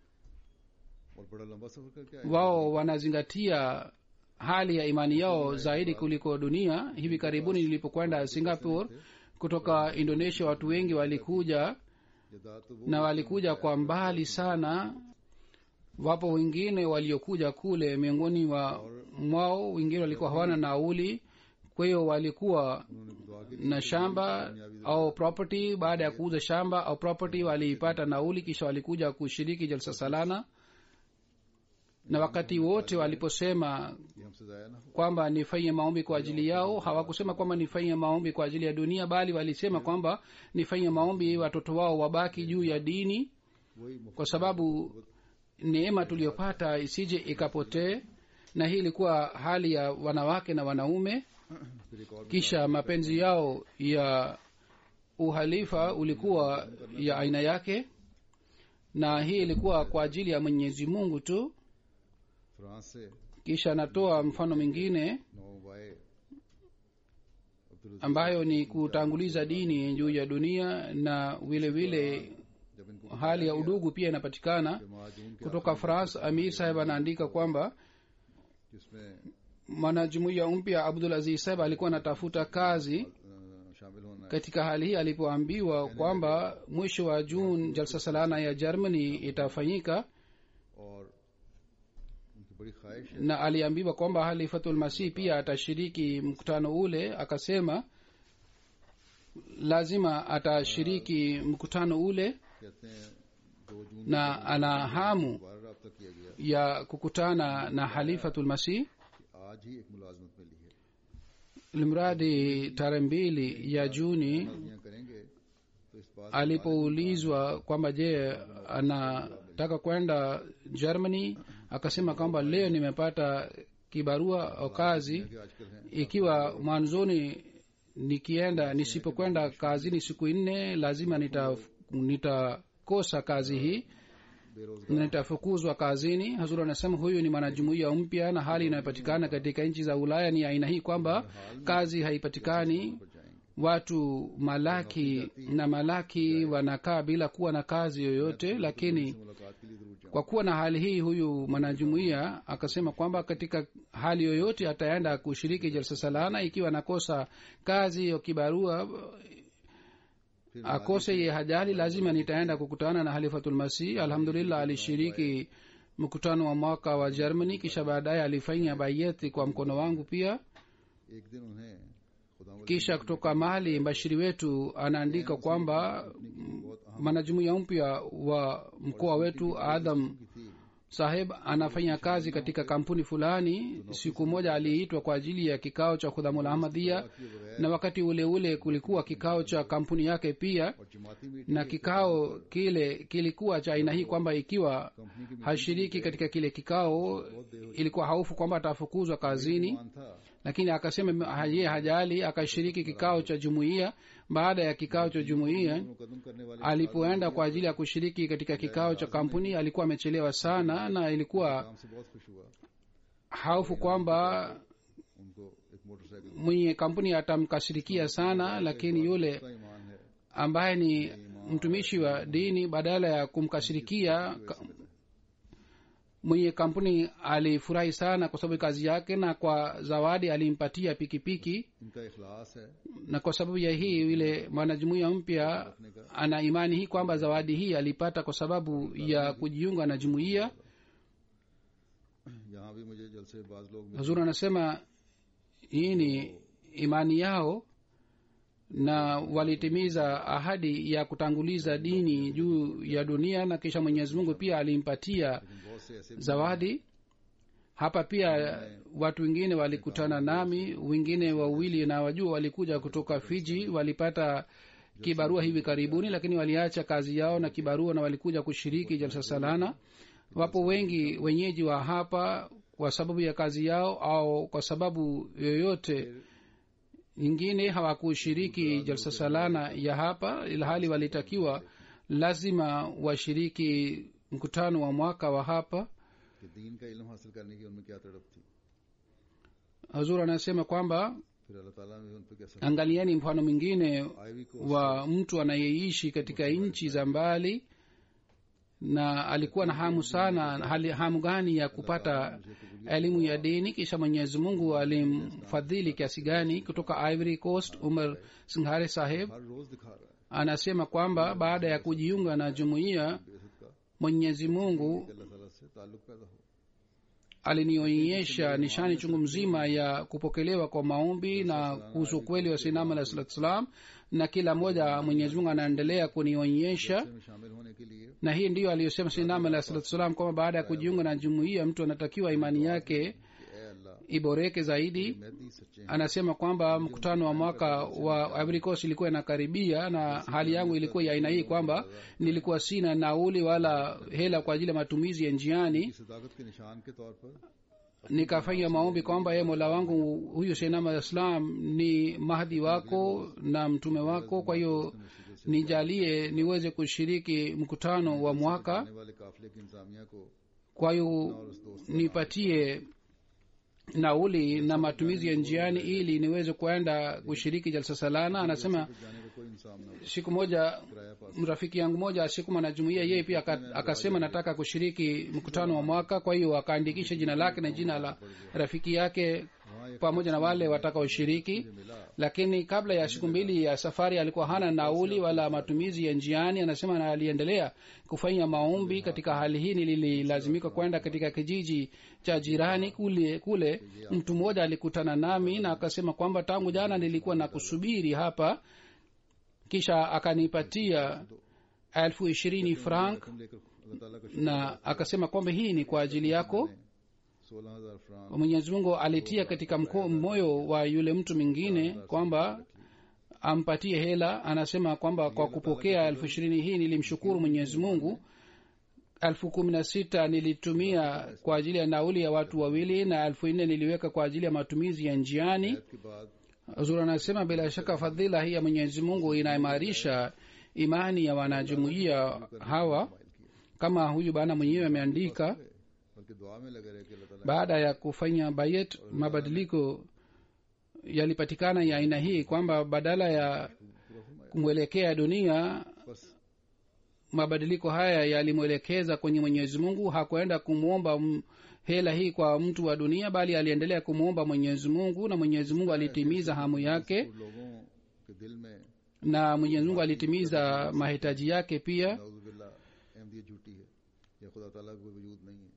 [SPEAKER 1] और बड़ा लंबा सफर करके आए
[SPEAKER 2] wao wanazingatia hali ya imani yao zaidi kuliko dunia hivi karibuni nilipokwenda singapore kutoka indonesia watu wengi walikuja
[SPEAKER 1] जदाद तो वो
[SPEAKER 2] na walikuja kwa mbali sana wapo wengine waliokuja kule miongoni wa mwao wengine walikuwa hawana nauli kwa hiyo walikuwa
[SPEAKER 1] उन्होंने दुआ की
[SPEAKER 2] na shamba au property baada ya kuuza shamba au property waliipata nauli kisha walikuja kushiriki jalsa salana na wakati wote waliposema
[SPEAKER 1] कि हमसे जाया ना हो
[SPEAKER 2] kwamba nifanye maombi kwa ajili yao hawakusema kwamba nifanye maombi kwa ajili ya dunia bali walisema kwamba nifanye maombi watoto wao wabaki juu ya dini
[SPEAKER 1] वही मुफ्त
[SPEAKER 2] kwa sababu neema tuliyopata isije ikapotee na hii ilikuwa hali ya wanawake na wanaume
[SPEAKER 1] फिर एक और
[SPEAKER 2] kisha mapenzi yao ya uhalifa ulikuwa ya aina yake na hii ilikuwa kwa ajili ya mwenyezi mungu tu
[SPEAKER 1] France से
[SPEAKER 2] kisha natoa mfano mwingine
[SPEAKER 1] नौ वाए Abdul
[SPEAKER 2] ambayo ni kutanguliza dini juu ya dunia na vile vile
[SPEAKER 1] जब इनको
[SPEAKER 2] hali ya udugu pia inapatikana
[SPEAKER 1] महाजून के
[SPEAKER 2] kutoka france amir saheb anaandika kwamba
[SPEAKER 1] जिसमें
[SPEAKER 2] mwanajumuiya mpya abdul aziz saheb alikuwa anatafuta kazi
[SPEAKER 1] अ, शामिल होना है
[SPEAKER 2] katika hali hii alipoambiwa kwamba mwisho wa juni jalsa salana ya germany itafanyika
[SPEAKER 1] और उनकी बड़ी ख्वाहिश है
[SPEAKER 2] na aliambiwa kwamba halifatul masih pia atashiriki mkutano ule akasema lazima atashiriki mkutano ule
[SPEAKER 1] कहते हैं दो जून
[SPEAKER 2] na ana hamu
[SPEAKER 1] दोबारा रब्ता किया गया
[SPEAKER 2] ya kukutana na halifatul masih
[SPEAKER 1] कि आज ही एक मुलाजमत मिली है
[SPEAKER 2] limradi tarehe mbili ya juni
[SPEAKER 1] शादियां करेंगे तो इस बात
[SPEAKER 2] alipoulizwa kwamba je anataka kwenda germany akasema kwamba leo nimepata kibarua au kazi
[SPEAKER 1] कि आजकल हैं
[SPEAKER 2] ikiwa mwanzoni nikienda nisipokwenda kazini siku nne lazima nita nitakosa kazi hii
[SPEAKER 1] बेरोजगार
[SPEAKER 2] na nitafukuzwa kazini hazur anasema huyu ni mwanajumuiya mpya na hali inayopatikana katika nchi za ulaya ni aina hii kwamba kazi haipatikani
[SPEAKER 1] पर जाएंगे
[SPEAKER 2] watu malaki na malaki wanakaa bila kuwa na kazi yoyote lakini
[SPEAKER 1] मुलाकात के लिए जरूर जाऊँ
[SPEAKER 2] kwa kuwa na hali hii huyu mwanajumuiya akasema kwamba katika hali yoyote ataenda kushiriki jalsa salana ikiwa anakosa kazi ya kibarua
[SPEAKER 1] फिर
[SPEAKER 2] akose ye hajali lazima nitaenda kukutana na halifatulmasih alhamdulillah alishiriki mkutano wa mwaka wa germany kisha baadaye alifanya bayeti kwa mkono wangu pia
[SPEAKER 1] एक दिन उन्हें खुदा
[SPEAKER 2] kisha kutoka mali mbashiri wetu anaandika kwamba
[SPEAKER 1] बहुत अहम
[SPEAKER 2] mwanajumuiya mpya wa mkoa wetu adam
[SPEAKER 1] की थी
[SPEAKER 2] saheb anafanya kazi katika kampuni fulani siku moja aliitwa kwa ajili ya kikao cha khudhamul ahmadhia na wakati ule ule kulikuwa kikao cha kampuni yake pia
[SPEAKER 1] और जमाती meeting
[SPEAKER 2] na kikao kile kilikuwa cha aina hii kwamba ikiwa
[SPEAKER 1] company की
[SPEAKER 2] hashiriki katika kile kikao ilikuwa haufu kwamba atafukuzwa kazini
[SPEAKER 1] मान था
[SPEAKER 2] lakini akasema ye hajali akashiriki kikao cha jumuiya baada ya kikao cha jumuiya
[SPEAKER 1] मुकदम करने वाले
[SPEAKER 2] alipoenda kwa ajili ya kushiriki katika kikao cha kampuni alikuwa amechelewa sana na ilikuwa
[SPEAKER 1] काम से बहुत खुश हुआ
[SPEAKER 2] haufu kwamba
[SPEAKER 1] उनको एक motorcycle
[SPEAKER 2] mwenye kampuni atamkasirikia sana lakini yule
[SPEAKER 1] का ईमान है
[SPEAKER 2] ambaye ni mtumishi wa dini badala ya kumkasirikia ka- mwenye kampuni alifurahi sana kwa sababu ya kazi yake na kwa zawadi alimpatia pikipiki
[SPEAKER 1] इनका इखलास है
[SPEAKER 2] na kwa sababu ya hii yule mwanajumuiya mpya ana imani hii kwamba zawadi hii alipata kwa sababu ya kujiunga na jumuiya
[SPEAKER 1] यहाँ भी मुझे जल से बाज लोग मिले
[SPEAKER 2] hazur anasema hii ni imani yao na walitimiza ahadi ya kutanguliza dini juu ya dunia na kisha mwenyezi mungu pia alimpatia
[SPEAKER 1] लेकिन बहुत से ऐसे भी
[SPEAKER 2] zawadi hapa pia watu wengine walikutana nami wengine wawili na wajua walikuja kutoka fiji walipata kibarua hivi karibuni lakini waliacha kazi yao na kibarua na walikuja kushiriki jalsa salana wapo wengi wenyeji wa hapa kwa sababu ya kazi yao au kwa sababu yoyote nyingine hawakushiriki jalsa salana ya hapa ilhali walitakiwa lazima washiriki mkutano wa mwaka wa hapa
[SPEAKER 1] कि दीन का इल्म हासिल करने की उनमें क्या तड़प थी
[SPEAKER 2] hazur anasema kwamba
[SPEAKER 1] फिर अल्लाह ताला ने उन पर कैसा
[SPEAKER 2] angalieni mfano mwingine
[SPEAKER 1] आईवी को
[SPEAKER 2] wa mtu anayeishi katika nchi za mbali na alikuwa na hamu sana hali hamu gani ya kupata elimu ya dini kisha mwenyezi mungu alimfadhili kiasi gani kutoka ivory coast umar singhare saheb
[SPEAKER 1] हर रोज दिखा रहा है
[SPEAKER 2] anasema kwamba baada ya kujiunga na jumuiya
[SPEAKER 1] बेहद का
[SPEAKER 2] mwenyezi mungu
[SPEAKER 1] कि अल्लाह ताला से ताल्लुक पैदा हो
[SPEAKER 2] alinionyesha nishani chungu mzima ya kupokelewa kwa maombi na kuhusu ukweli wa sinam alah salatu salam na kila moja mwenyezi mungu anaendelea kunionyesha
[SPEAKER 1] में शामिल होने के लिए
[SPEAKER 2] na hii ndiyo aliyosema sinam alah salatu salam kwamba baada ya kujiunga na jumuiya mtu anatakiwa imani yake
[SPEAKER 1] कि ए अल्लाह
[SPEAKER 2] iboreke zaidi
[SPEAKER 1] Mehdi सच्चे हैं
[SPEAKER 2] anasema kwamba mkutano wa mwaka wa Ivory Coast ilikuwa inakaribia na hali yangu ilikuwa ya aina hii kwamba nilikuwa sina nauli wala hela kwa ajili ya matumizi ya njiani
[SPEAKER 1] की सदाकत के निशान के तौर पर
[SPEAKER 2] nikafanya maombi kwamba ye mola wangu huyu seinam alah islam ni mahdi wako na mtume wako kwa hiyo nijalie niweze kushiriki mkutano wa mwaka
[SPEAKER 1] आने वाले काफिले की इंतजामिया को
[SPEAKER 2] kwa hiyo nipatie nauli na matumizi ya njiani ili niweze kuenda kushiriki jalsa salana anasema
[SPEAKER 1] जाने का कोई इंसान न हो
[SPEAKER 2] siku moja
[SPEAKER 1] किराया पास
[SPEAKER 2] rafiki yangu moja asikuma na jumuia yeye pia aka- akasema nataka kushiriki mkutano wa mwaka kwa hiyo akaandikisha jina lake na jina la rafiki yake
[SPEAKER 1] वहाँ एक
[SPEAKER 2] pamoja na wale watakaoshiriki
[SPEAKER 1] मिला
[SPEAKER 2] lakini kabla ya siku mbili ya safari alikuwa hana nauli wala matumizi ya njiani anasema na aliendelea kufanya maombi katika hali hii nililazimika kwenda katika kijiji cha jirani kule kule mtu mmoja alikutana nami na akasema kwamba tangu jana nilikuwa na kusubiri hapa kisha akanipatia elfu ishirini frank
[SPEAKER 1] तुम लेकर अल्लाह ताला का
[SPEAKER 2] na akasema kwamba hii ni kwa ajili yako
[SPEAKER 1] सोलह हजार franc
[SPEAKER 2] mwenyezi mungu alitia katika mko, moyo wa yule mtu mwingine kwamba ampatie hela anasema kwamba kwa kupokea elfu ishirini hii nilimshukuru mwenyezi mungu elfu kumi na sita nilitumia kwa ajili ya nauli ya watu wawili na elfu nne niliweka kwa ajili ya matumizi ya njiani
[SPEAKER 1] के बाद
[SPEAKER 2] huzur anasema bila shaka fadhila hii ya mwenyezi mungu inaimarisha imani ya wanajumuiya hawa kama huyu bana mwenyewe ameandika
[SPEAKER 1] बल्कि दुआ में लगे रहे कि अल्लाह ताला
[SPEAKER 2] baada ya kufanya bayet mabadiliko yalipatikana ya aina hii kwamba badala ya kumwelekea dunia
[SPEAKER 1] बस
[SPEAKER 2] mabadiliko haya yalimwelekeza kwenye mwenyezi mungu hakuenda kumwomba m- hela hii kwa mtu wa dunia bali aliendelea kumwomba mwenyezi mungu na mwenyezi mungu alitimiza hamu yake
[SPEAKER 1] और लोगों के दिल में
[SPEAKER 2] na mwenyezi mungu alitimiza mahitaji yake pia
[SPEAKER 1] नाउजुबिल्ला अहमदियत झूठी है या खुदा ताला का कोई वजूद नहीं है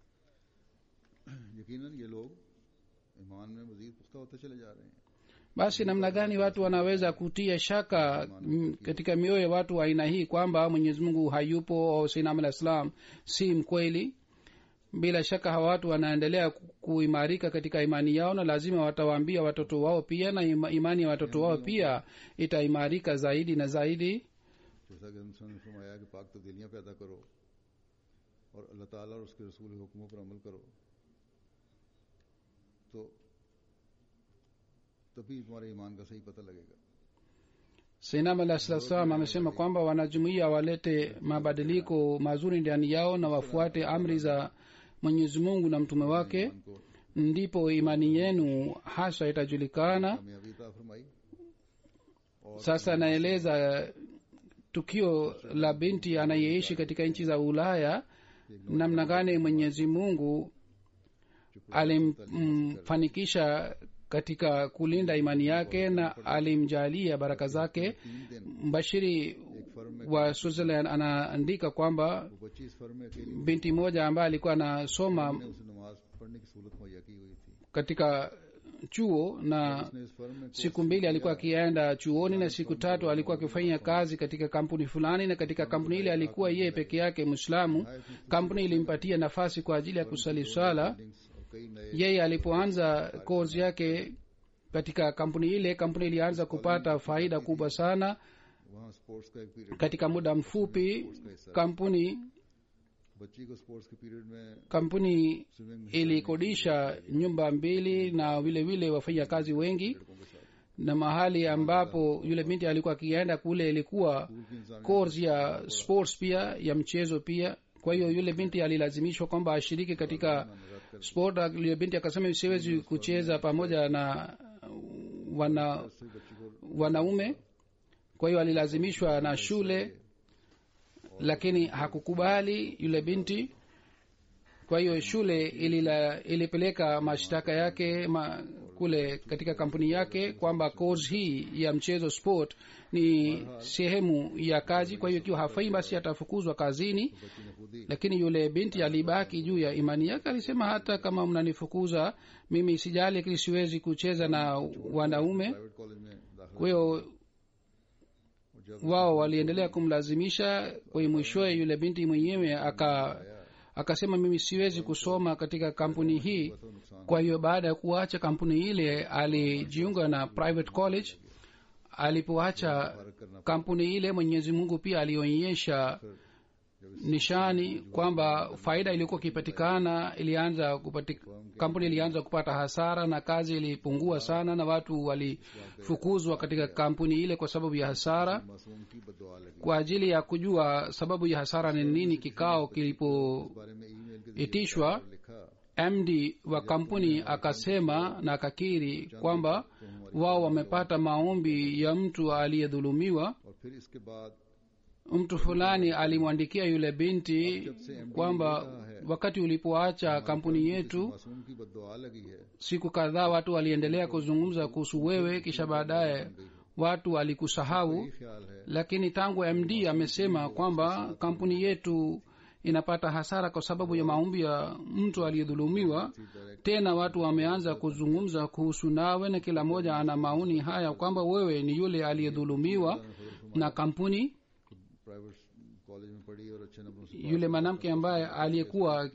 [SPEAKER 1] यकीनन ये लोग ईमान में मजीद पुख्ता होते चले जा रहे हैं
[SPEAKER 2] basi namna gani watu wanaweza kutia shaka mm, katika mioyo ya watu wa aina hii kwamba mwenyezi mungu hayupo au sainam alah salam si mkweli bila shaka hawa watu wanaendelea ku- kuimarika katika imani yao na lazima watawaambia watoto wao pia na ima- imani ya watoto wao pia itaimarika zaidi na zaidi
[SPEAKER 1] जैसा कि हमने ने फरमाया कि पाक तब्दीलियां पैदा करो और अल्लाह ताला और उसके रसूल के हुक्मों पर अमल करो तो तभी तुम्हारे ईमान का सही पता लगेगा
[SPEAKER 2] sinam alah salatu salam amesema kwamba wanajumuia walete mabadiliko mazuri ndani yao na wafuate amri za mwenyezi mungu na mtume wake
[SPEAKER 1] ईमान को
[SPEAKER 2] ndipo imani yenu hasa itajulikana
[SPEAKER 1] कामयाबी अता फरमाई
[SPEAKER 2] sasa naeleza tukio la binti anayeishi katika nchi za ulaya namna gani mwenyezi mungu alimfanikisha katika kulinda imani yake na alimjalia baraka zake
[SPEAKER 1] तीन दिन
[SPEAKER 2] mbashiri
[SPEAKER 1] एक फर्म में
[SPEAKER 2] wa switzerland anaandika kwamba
[SPEAKER 1] वो बच्ची इस फर्म में अकेली
[SPEAKER 2] binti moja ambaye alikuwa anasoma
[SPEAKER 1] ने उसे नमाज पढ़ने की सहूलत मुहैया की हुई थी
[SPEAKER 2] katika chuo na
[SPEAKER 1] उसने इस फर्म में
[SPEAKER 2] siku mbili alikuwa akienda chuoni na siku tatu alikuwa akifanya kazi katika kampuni fulani na katika kampuni ile alikuwa yeye peke yake mwislamu kampuni ilimpatia nafasi kwa ajili ya kusali swala
[SPEAKER 1] buildings और कई नए
[SPEAKER 2] yeye alipoanza kozi yake katika kampuni ile kampuni ilianza kupata faida kubwa sana
[SPEAKER 1] वहाँ sports का एक period
[SPEAKER 2] katika muda mfupi kampuni
[SPEAKER 1] बच्ची को स्पोर्ट्स के period में
[SPEAKER 2] kampuni
[SPEAKER 1] स्विमिंग में
[SPEAKER 2] ilikodisha nyumba mbili na vile vile wafanyakazi wengi
[SPEAKER 1] लड़कों के साथ
[SPEAKER 2] na mahali ambapo yule binti alikuwa akienda kule ilikuwa
[SPEAKER 1] school की इंसान
[SPEAKER 2] course ya sports pia ya mchezo pia kwa hiyo yule binti alilazimishwa kwamba ashiriki katika sport yule binti akasema siwezi kucheza pamoja na wana
[SPEAKER 1] से बच्ची को
[SPEAKER 2] wanaume kwa hiyo alilazimishwa na shule lakini hakukubali yule binti kwa hiyo shule ilila, ilipeleka mashtaka yake ma, kule katika kampuni yake kwamba course hii ya mchezo sport ni sehemu ya kazi kwa hiyo ikiwa hafai basi atafukuzwa kazini
[SPEAKER 1] बच्ची ने खुद ही
[SPEAKER 2] lakini yule binti alibaki juu ya imani yake alisema hata kama mnanifukuza mimi sijali lakini siwezi kucheza na wanaume
[SPEAKER 1] private college में दाखिला
[SPEAKER 2] kwa hiyo
[SPEAKER 1] और जब
[SPEAKER 2] wao waliendelea kumlazimisha kwa hiyo mwishowe yule binti mwenyewe aka akasema mimi siwezi kusoma katika kampuni hii
[SPEAKER 1] तो नुकसान
[SPEAKER 2] kwa hiyo baada ya kuacha kampuni ile alijiunga na private college alipoacha
[SPEAKER 1] फर्क करना
[SPEAKER 2] kampuni ile mwenyezi mungu pia alionyesha nishani kwamba faida iliyokuwa ikipatikana ilianza kupatik, kampuni ilianza kupata hasara na kazi ilipungua sana na watu walifukuzwa katika kampuni ile kwa sababu ya hasara
[SPEAKER 1] मासूम की बददुआ लगी
[SPEAKER 2] kwa ajili ya kujua sababu ya hasara ni nini kikao kilipoitishwa
[SPEAKER 1] बारे में ईमेल के जरिए लिखा
[SPEAKER 2] md wa kampuni akasema na akakiri kwamba wao wamepata maombi ya mtu aliyedhulumiwa
[SPEAKER 1] और फिर इसके बाद
[SPEAKER 2] mtu fulani alimwandikia yule binti kwamba wakati ulipoacha kampuni yetu
[SPEAKER 1] मासूम की बददुआ लगी है
[SPEAKER 2] siku kadhaa watu waliendelea kuzungumza kuhusu wewe kisha baadaye watu walikusahau
[SPEAKER 1] ये ख्याल है
[SPEAKER 2] lakini tangu md amesema kwamba kampuni yetu inapata hasara kwa sababu ya maombi ya mtu aliyedhulumiwa tena watu wameanza kuzungumza kuhusu nawe na kila mmoja ana maoni haya kwamba wewe ni yule aliyedhulumiwa na kampuni
[SPEAKER 1] private college में पढ़ी और अच्छे नंबरों से
[SPEAKER 2] yule mwanamke ambaye aliyekuwa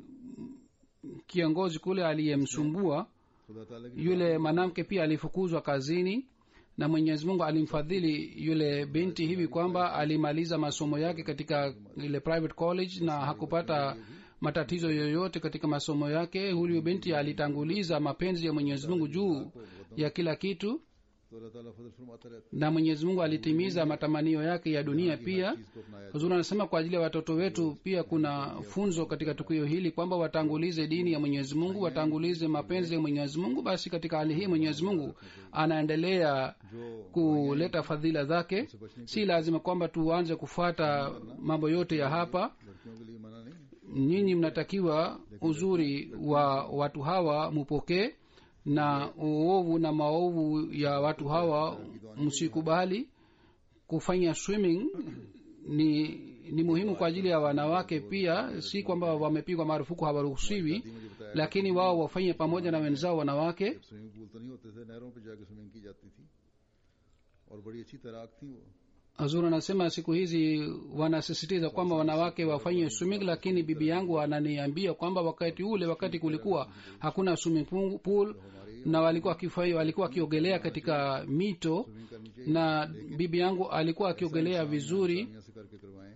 [SPEAKER 2] kiongozi kule aliyemsumbua
[SPEAKER 1] खुदा ताला की
[SPEAKER 2] yule mwanamke pia alifukuzwa kazini na mwenyezi mungu alimfadhili yule binti hivi kwamba alimaliza masomo yake katika ile private college na hakupata matatizo yoyote katika masomo yake huyu binti alitanguliza mapenzi ya mwenyezi mungu juu ya kila kitu
[SPEAKER 1] तो अल्लाह ताला फजल फरमाता रहता
[SPEAKER 2] na mwenyezi mungu alitimiza matamanio yake ya dunia pia
[SPEAKER 1] है इसको अपनाया
[SPEAKER 2] huzuri anasema kwa ajili ya watoto wetu pia kuna funzo katika tukio hili kwamba watangulize dini ya mwenyezi mungu watangulize mapenzi ya mwenyezi mungu basi katika hali hii mwenyezi mungu anaendelea
[SPEAKER 1] जो
[SPEAKER 2] kuleta fadhila zake si lazima kwamba tuanze kufuata mambo yote ya hapa
[SPEAKER 1] लड़कियों के लिए मना नहीं
[SPEAKER 2] nyinyi mnatakiwa uzuri wa watu hawa mupokee na uovu na maovu ya watu hawa msikubali kufanya swimming ni ni muhimu kwa ajili ya wanawake pia si kwamba wamepigwa marufuku hawaruhusiwi
[SPEAKER 1] मुझे बताया
[SPEAKER 2] lakini wao wafanye pamoja na wenzao wanawake
[SPEAKER 1] swimming pool तो नहीं होते थे नहरों पे जाके स्विमिंग की जाती थी और बड़ी अच्छी तैराक थी वो
[SPEAKER 2] hazur anasema siku hizi wanasisitiza kwamba wanawake wafanye swimming lakini bibi yangu ananiambia kwamba wakati ule wakati kulikuwa hakuna swimming pool- pool na walikuwa wakifai- walikuwa wakiogelea katika mito
[SPEAKER 1] swimming करनी चाहिए
[SPEAKER 2] na bibi yangu alikuwa akiogelea vizuri
[SPEAKER 1] यहाँ से करके करवाएं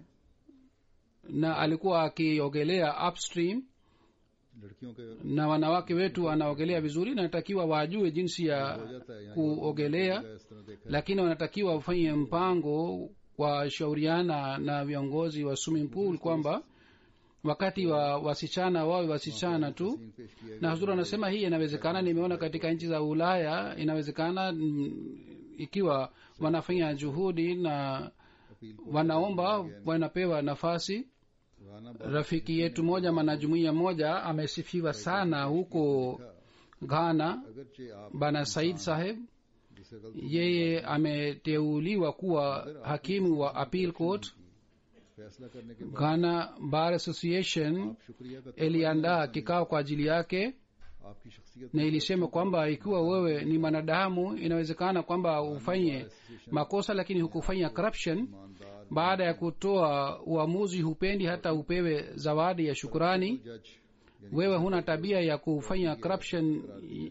[SPEAKER 2] na alikuwa akiogelea upstream
[SPEAKER 1] लड़कियों के
[SPEAKER 2] na wanawake wetu wanaogelea vizuri na natakiwa wajue jinsi ya
[SPEAKER 1] हो जाता है यहाँ
[SPEAKER 2] kuogelea
[SPEAKER 1] इस तरह देखा
[SPEAKER 2] lakini wanatakiwa wafanye mpango washauriana na viongozi wa swimming pool kwamba wakati wa wasichana wawe wasichana tu
[SPEAKER 1] scene पेश किया
[SPEAKER 2] na huzuri anasema hii inawezekana nimeona katika nchi za ulaya inawezekana mm, ikiwa wanafanya juhudi na
[SPEAKER 1] appeal
[SPEAKER 2] wanaomba wanapewa nafasi
[SPEAKER 1] Rana Baba
[SPEAKER 2] rafiki yetu moja mwanajumuiya moja amesifiwa sana huko ghana
[SPEAKER 1] अगरचे आप
[SPEAKER 2] bana said saheb
[SPEAKER 1] जिसे गलती
[SPEAKER 2] yeye ameteuliwa kuwa hakimu wa appeal court
[SPEAKER 1] फैसला करने के बाद
[SPEAKER 2] ghana bar association
[SPEAKER 1] आप शुक्रिया का
[SPEAKER 2] iliandaa kikao kwa ajili yake
[SPEAKER 1] आपकी शख्सियत
[SPEAKER 2] na ilisema kwamba ikiwa wewe ni mwanadamu inawezekana kwamba ufanye makosa lakini hukufanya corruption
[SPEAKER 1] ईमानदार
[SPEAKER 2] baada ya kutoa uamuzi hupendi hata upewe zawadi ya shukurani
[SPEAKER 1] जज
[SPEAKER 2] wewe huna tabia ya kufanya corruption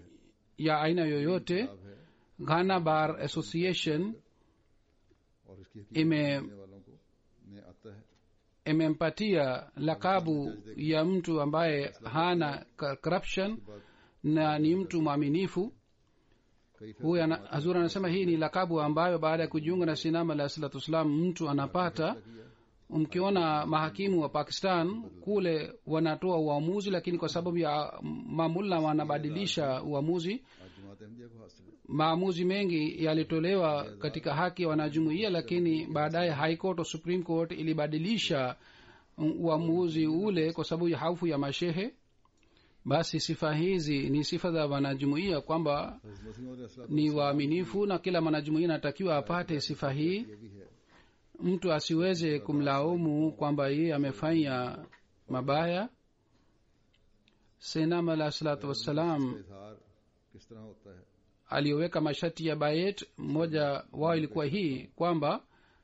[SPEAKER 2] ya aina yoyote
[SPEAKER 1] साहब है
[SPEAKER 2] ghana bar association
[SPEAKER 1] और इसकी
[SPEAKER 2] ime
[SPEAKER 1] करने वालों को में आता है
[SPEAKER 2] imempatia lakabu ya mtu ambaye hana ka- corruption na ni mtu mwaminifu
[SPEAKER 1] कई
[SPEAKER 2] huyu ana- hazur anasema hii ni lakabu ambayo baada ya kujiunga na sinama alah salatu wassalam mtu anapata mkiona mahakimu wa pakistan kule wanatoa uamuzi lakini kwa sababu ya mamulla wanabadilisha uamuzi
[SPEAKER 1] आज जमात अहमदिया को हासिल है
[SPEAKER 2] maamuzi mengi yalitolewa katika haki ya wanajumuia lakini baadaye high court au supreme court ilibadilisha uamuzi ule kwa sababu ya haufu ya mashehe basi sifa hizi ni sifa za wanajumuia kwamba
[SPEAKER 1] हज़रत मसीह और असला
[SPEAKER 2] ni waaminifu na kila mwanajumuia anatakiwa apate sifa hii
[SPEAKER 1] ये भी है
[SPEAKER 2] mtu asiweze kumlaumu kwamba yeye amefanya mabaya senam alah salatu wassalam
[SPEAKER 1] इजहार किस तरह होता है
[SPEAKER 2] aliyoweka masharti ya bayet mmoja wao ilikuwa hii kwamba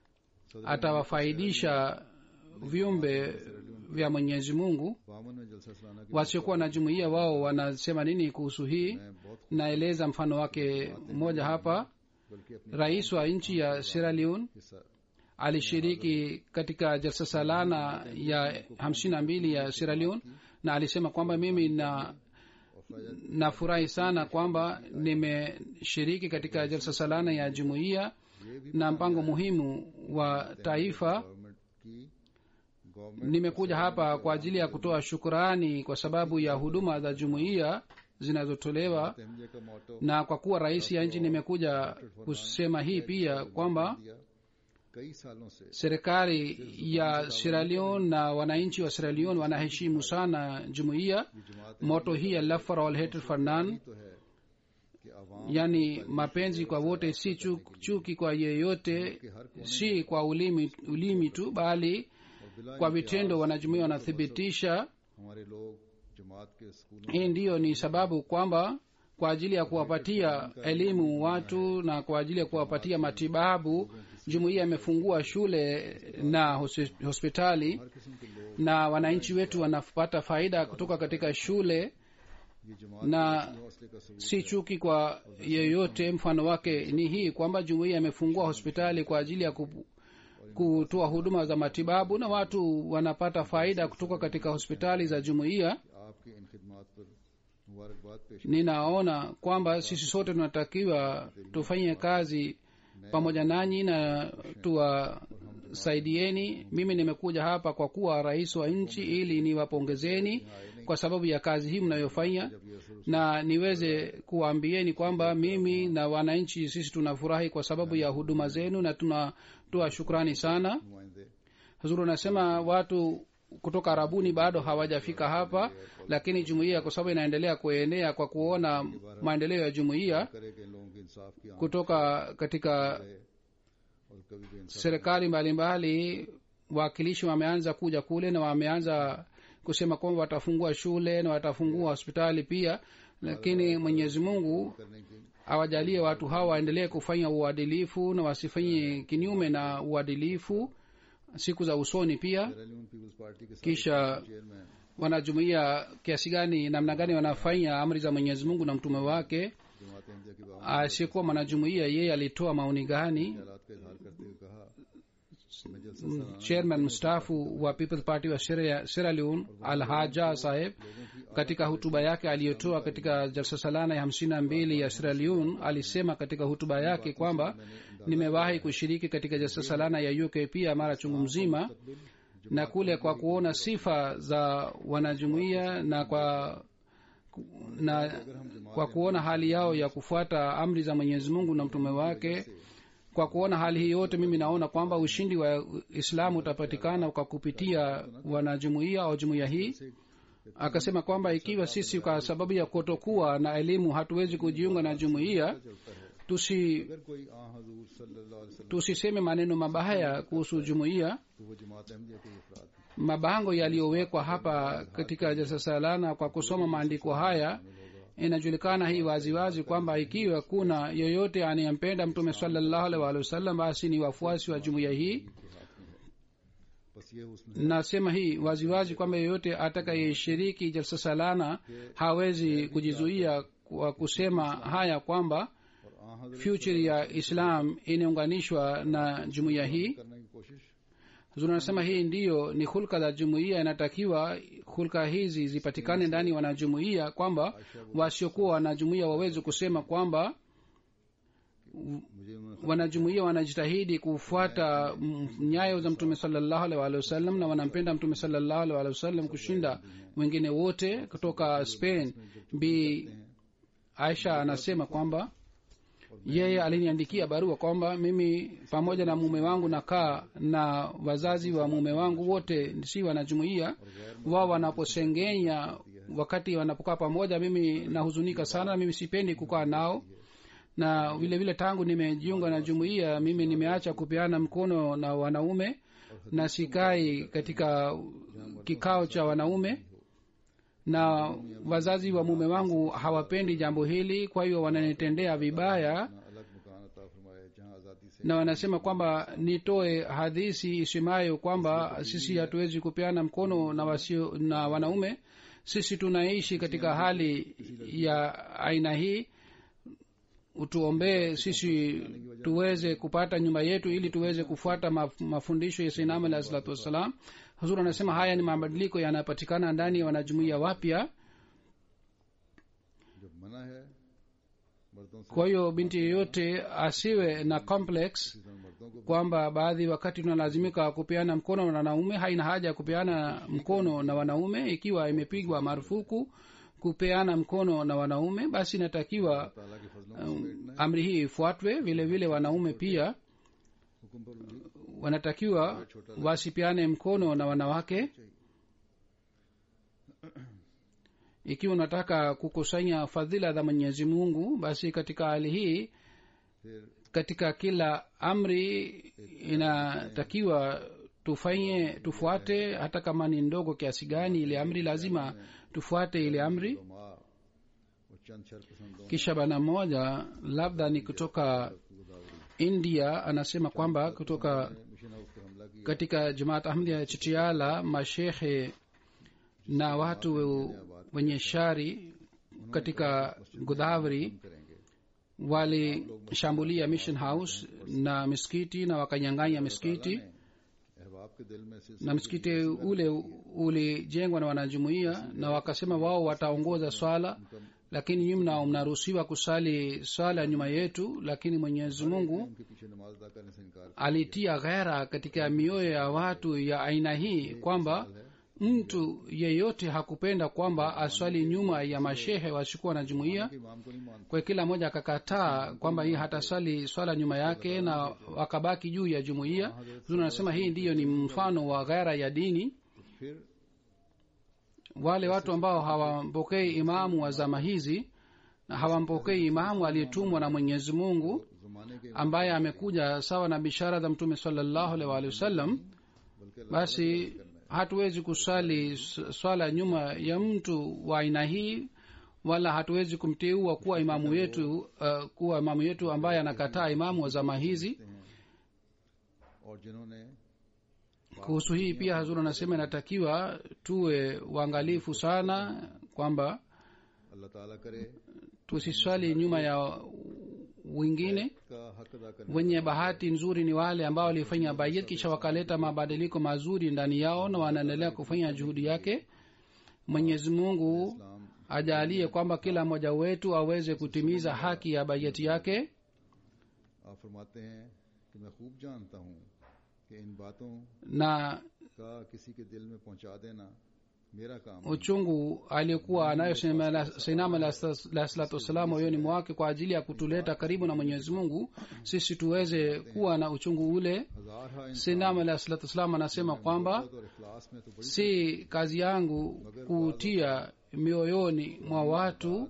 [SPEAKER 2] atawafaidisha viumbe vya mwenyezi mungu
[SPEAKER 1] बामन में जलसा सलाना की
[SPEAKER 2] wasiokuwa na jumuiya wao wanasema nini kuhusu hii
[SPEAKER 1] मैं बहुत
[SPEAKER 2] naeleza mfano wake mmoja hapa
[SPEAKER 1] बल्कि अपनी
[SPEAKER 2] rais wa nchi ya sierra leone
[SPEAKER 1] हिस्सा
[SPEAKER 2] alishiriki katika jalsa salana ya hamsini na mbili ya sierra leone na alisema kwamba mimi na nafurahi sana kwamba nimeshiriki katika jalsa salana ya jumuiya na mpango muhimu wa taifa
[SPEAKER 1] government की government
[SPEAKER 2] nimekuja hapa kwa ajili ya kutoa shukurani kwa sababu ya huduma za jumuiya zinazotolewa
[SPEAKER 1] Ahmadiyya का motto
[SPEAKER 2] na kwa kuwa rais ya nchi nimekuja kusema hii pia kwamba
[SPEAKER 1] दिया कई सालों से
[SPEAKER 2] serikali ya Sierra Leone na wananchi wa Sierra Leone wanaheshimu sana jumuiya
[SPEAKER 1] Jamaat
[SPEAKER 2] moto hii ya love for all hatred for none
[SPEAKER 1] तो है कि आवाम
[SPEAKER 2] yani mapenzi kwa wote si chu- chuki kwa yeyote si kwa ulimi, ulimi tu bali
[SPEAKER 1] और बिला
[SPEAKER 2] kwa vitendo wanajumuia wanathibitisha
[SPEAKER 1] हमारे लोग जमात के स्कूलों
[SPEAKER 2] hii ndiyo ni sababu kwamba kwa ajili ya kuwapatia elimu watu na kwa ajili ya kuwapatia matibabu jumuiya imefungua shule na hos- hospitali
[SPEAKER 1] हर किस्म के लोग
[SPEAKER 2] na wananchi wetu wanapata faida kutoka katika shule
[SPEAKER 1] ये जमात
[SPEAKER 2] na
[SPEAKER 1] के हौसले का सबूत
[SPEAKER 2] si chuki kwa yeyote mfano wake ni hii kwamba jumuiya imefungua hospitali kwa ajili ya ku- kutoa huduma za matibabu na watu wanapata faida kutoka katika hospitali za jumuiya
[SPEAKER 1] आपकी इन खिदमात पर मुबारकबाद पेश
[SPEAKER 2] ninaona kwamba sisi sote tunatakiwa tufanye kazi pamoja nanyi na tuwasaidieni mimi nimekuja hapa kwa kuwa rais wa nchi ili niwapongezeni kwa sababu ya kazi hii mnayofanya na niweze kuwaambieni kwamba mimi na wananchi sisi tunafurahi kwa sababu ya huduma zenu na tunatoa shukrani sana
[SPEAKER 1] नुमाइंदे
[SPEAKER 2] huzuru anasema watu kutoka arabuni bado hawajafika hapa lakini jumuiya kwa sababu inaendelea kuenea kwa kuona maendeleo ya jumuiya
[SPEAKER 1] करे कि इन लोगों के इंसाफ की आंख
[SPEAKER 2] kutoka katika
[SPEAKER 1] है और कभी भी इंसाफ
[SPEAKER 2] serikali mbalimbali wawakilishi wameanza kuja kule na wameanza kusema kwamba watafungua shule na watafungua hospitali pia lakini mwenyezi mungu
[SPEAKER 1] करने की
[SPEAKER 2] awajalie watu hawa waendelee kufanya uadilifu na wasifanye kinyume na uadilifu siku za usoni pia
[SPEAKER 1] Sierra Leone people's party के
[SPEAKER 2] kisha
[SPEAKER 1] chairman
[SPEAKER 2] wanajumuia kiasi gani namna gani wanafanya amri za mwenyezi mungu na mtume wake
[SPEAKER 1] Jamaat Ahmadiyya के बाबू
[SPEAKER 2] asiyekuwa mwanajumuia yeye alitoa maoni gani
[SPEAKER 1] ख्यालात का इजहार करते हुए कहा कि मैं जलसा सलाना
[SPEAKER 2] chairman mstaafu wa people's party wa Sierra- sierra leone al haja saheb katika hutuba yake aliyotoa katika jalsa salana ya hamsini na mbili ya sierra leone alisema katika hutuba yake kwamba nimewahi kushiriki katika jalsa salana ya uk pia mara chungu mzima na kule kwa kuona sifa za wanajumuia na kwa na kwa kuona hali yao ya kufuata amri za mwenyezi mungu na mtume wake kwa kuona hali hii yote mimi naona kwamba ushindi wa islamu utapatikana kwa kupitia wanajumuia au jumuia hii akasema kwamba ikiwa sisi kwa sababu ya kutokuwa na elimu hatuwezi kujiunga na jumuia tusi
[SPEAKER 1] अगर कोई आ हजूर सल्लल्लाहु अलैहि वसल्लम
[SPEAKER 2] tusiseme maneno mabaya kuhusu jumuia
[SPEAKER 1] तो वो जमात अहमदिया के अफराद हैं।
[SPEAKER 2] mabango yaliyowekwa hapa katika jalsa salana kwa kusoma maandiko haya inajulikana hii waziwazi kwamba ikiwa kuna yoyote anayempenda mtume salallahu alaihi waalihi wasallam basi ni wafuasi wa jumuiya hii
[SPEAKER 1] बस ये उसने
[SPEAKER 2] nasema hii waziwazi kwamba yeyote atakayeshiriki jalsa salana hawezi kujizuia kwa kusema haya kwamba
[SPEAKER 1] और आ हजरत
[SPEAKER 2] future ya islam inaunganishwa na jumuiya hii
[SPEAKER 1] करने की कोशिश
[SPEAKER 2] Huzuri anasema hii ndiyo ni hulka za jumuiya inatakiwa hulka hizi zipatikane ndani ya wanajumuiya kwamba wasiokuwa wanajumuiya waweze kusema kwamba
[SPEAKER 1] मुझे उन्होंने
[SPEAKER 2] wanajumuiya wanajitahidi kufuata mm, nyayo za mtume salallahu alaihi waalihi wasallam na wanampenda mtume salallahu alaihi waalihi wasallam kushinda wengine wote kutoka spain bi aisha anasema kwamba yeye aliniandikia barua kwamba mimi pamoja na mume wangu nakaa na wazazi wa mume wangu wote si wanajumuia wao wanaposengenya wakati wanapokaa pamoja mimi nahuzunika sana mimi sipendi kukaa nao na vile vile tangu nimejiunga na jumuiya mimi nimeacha kupeana mkono na wanaume na sikai katika kikao cha wanaume na wazazi wa mume wangu hawapendi jambo hili kwa hiyo wananitendea vibaya
[SPEAKER 1] अपना अलग मकान अता फरमाया जहाँ आजादी से
[SPEAKER 2] na wanasema kwamba nitoe hadisi isemayo kwamba sisi hatuwezi kupeana mkono na wasio na wanaume sisi tunaishi katika hali ya aina hii utuombee sisi tuweze kupata nyumba yetu ili tuweze kufuata maf- mafundisho ya sainam alahi salatu wassalam huzuri anasema haya ni mabadiliko yanayopatikana ndani ya wanajumuia wapya
[SPEAKER 1] जब मना है मर्दों से
[SPEAKER 2] kwa hiyo binti yeyote asiwe na complex
[SPEAKER 1] इस तरह मर्दों को
[SPEAKER 2] kwamba baadhi wakati tunalazimika kupeana mkono na wanaume haina haja ya kupeana mkono na wanaume ikiwa imepigwa marufuku kupeana mkono na wanaume basi inatakiwa
[SPEAKER 1] ताला के फजलों को समेटना है
[SPEAKER 2] amri hii ifuatwe vile vile wanaume pia
[SPEAKER 1] हुक्म पर भी
[SPEAKER 2] wanatakiwa wasipeane mkono na wanawake ikiwa unataka kukusanya fadhila za mwenyezi mungu basi katika hali hii
[SPEAKER 1] फिर
[SPEAKER 2] katika kila amri inatakiwa tufanye tufuate hata kama ni ndogo kiasi gani ile amri lazima tufuate ile amri
[SPEAKER 1] उलमा और चंद शरपसंदों
[SPEAKER 2] kisha bana mmoja labda ni kutoka india anasema kwamba kutoka
[SPEAKER 1] ने mission house पर हमला किया
[SPEAKER 2] katika jamaat ahmdia ya chitiala mashehe na watu wenye shari katika godavari
[SPEAKER 1] करेंगे
[SPEAKER 2] walishambulia mission house na miskiti na wakanyang'anya miskiti
[SPEAKER 1] अहबाब के दिल में से
[SPEAKER 2] na msikiti ule ulijengwa na wanajumuia na wakasema wao wataongoza swala lakini nyinyi mna- mnaruhusiwa kusali swala nyuma yetu lakini mwenyezi mungu
[SPEAKER 1] उनके पीछे नमाज अदा करने से इनकार
[SPEAKER 2] alitia ghera katika mioyo ya watu ya aina hii kwamba mtu yeyote hakupenda kwamba aswali nyuma ya mashehe wasikuwa na jumuiya
[SPEAKER 1] कि इमाम को नहीं मानते
[SPEAKER 2] kwa kila mmoja akakataa kwamba hii hatasali swala nyuma yake na wakabaki juu ya jumuiya Huzuri anasema hii ndiyo ni mfano wa ghera ya dini
[SPEAKER 1] फिर
[SPEAKER 2] wale watu ambao hawampokei imamu wa zama hizi na hawampokei imamu aliyetumwa na mwenyezi mungu
[SPEAKER 1] जमाने के
[SPEAKER 2] ambaye amekuja sawa na bishara za mtume salallahu alaihi waalihi wasallam
[SPEAKER 1] बल्कि
[SPEAKER 2] basi hatuwezi kusali s- swala nyuma ya mtu wa aina hii wala hatuwezi kumteua kuwa imamu yetu uh, kuwa imamu yetu ambaye anakataa imamu wa zama hizi
[SPEAKER 1] हैं और जिन्होंने
[SPEAKER 2] kuhusu hii pia hazur anasema inatakiwa tuwe uangalifu sana kwamba
[SPEAKER 1] अल्लाह ताला करे
[SPEAKER 2] tusiswali nyuma ya wengine
[SPEAKER 1] का हक अदा करने
[SPEAKER 2] wenye bahati nzuri ni wale ambao walifanya bayet kisha wakaleta mabadiliko mazuri ndani yao na wanaendelea kufanya juhudi yake mwenyezi mungu
[SPEAKER 1] इस्लाम
[SPEAKER 2] ajalie kwamba kila mmoja wetu aweze kutimiza haki ya bayeti yake
[SPEAKER 1] आप फरमाते हैं कि मैं खूब जानता हूँ कि इन बातों
[SPEAKER 2] na
[SPEAKER 1] का किसी के दिल में पहुंचा देना मेरा काम है।
[SPEAKER 2] uchungu aliyokuwa anayo sainam alah salatu wassalam moyoni mwake kwa ajili ya kutuleta karibu na mwenyezi mungu sisi tuweze kuwa na uchungu ule
[SPEAKER 1] हजार हा इंसान
[SPEAKER 2] sainam alah salatu wassalam anasema kwamba
[SPEAKER 1] मोहब्बत और इखलास में तो बड़ी
[SPEAKER 2] si kazi yangu kutia mioyoni mwa watu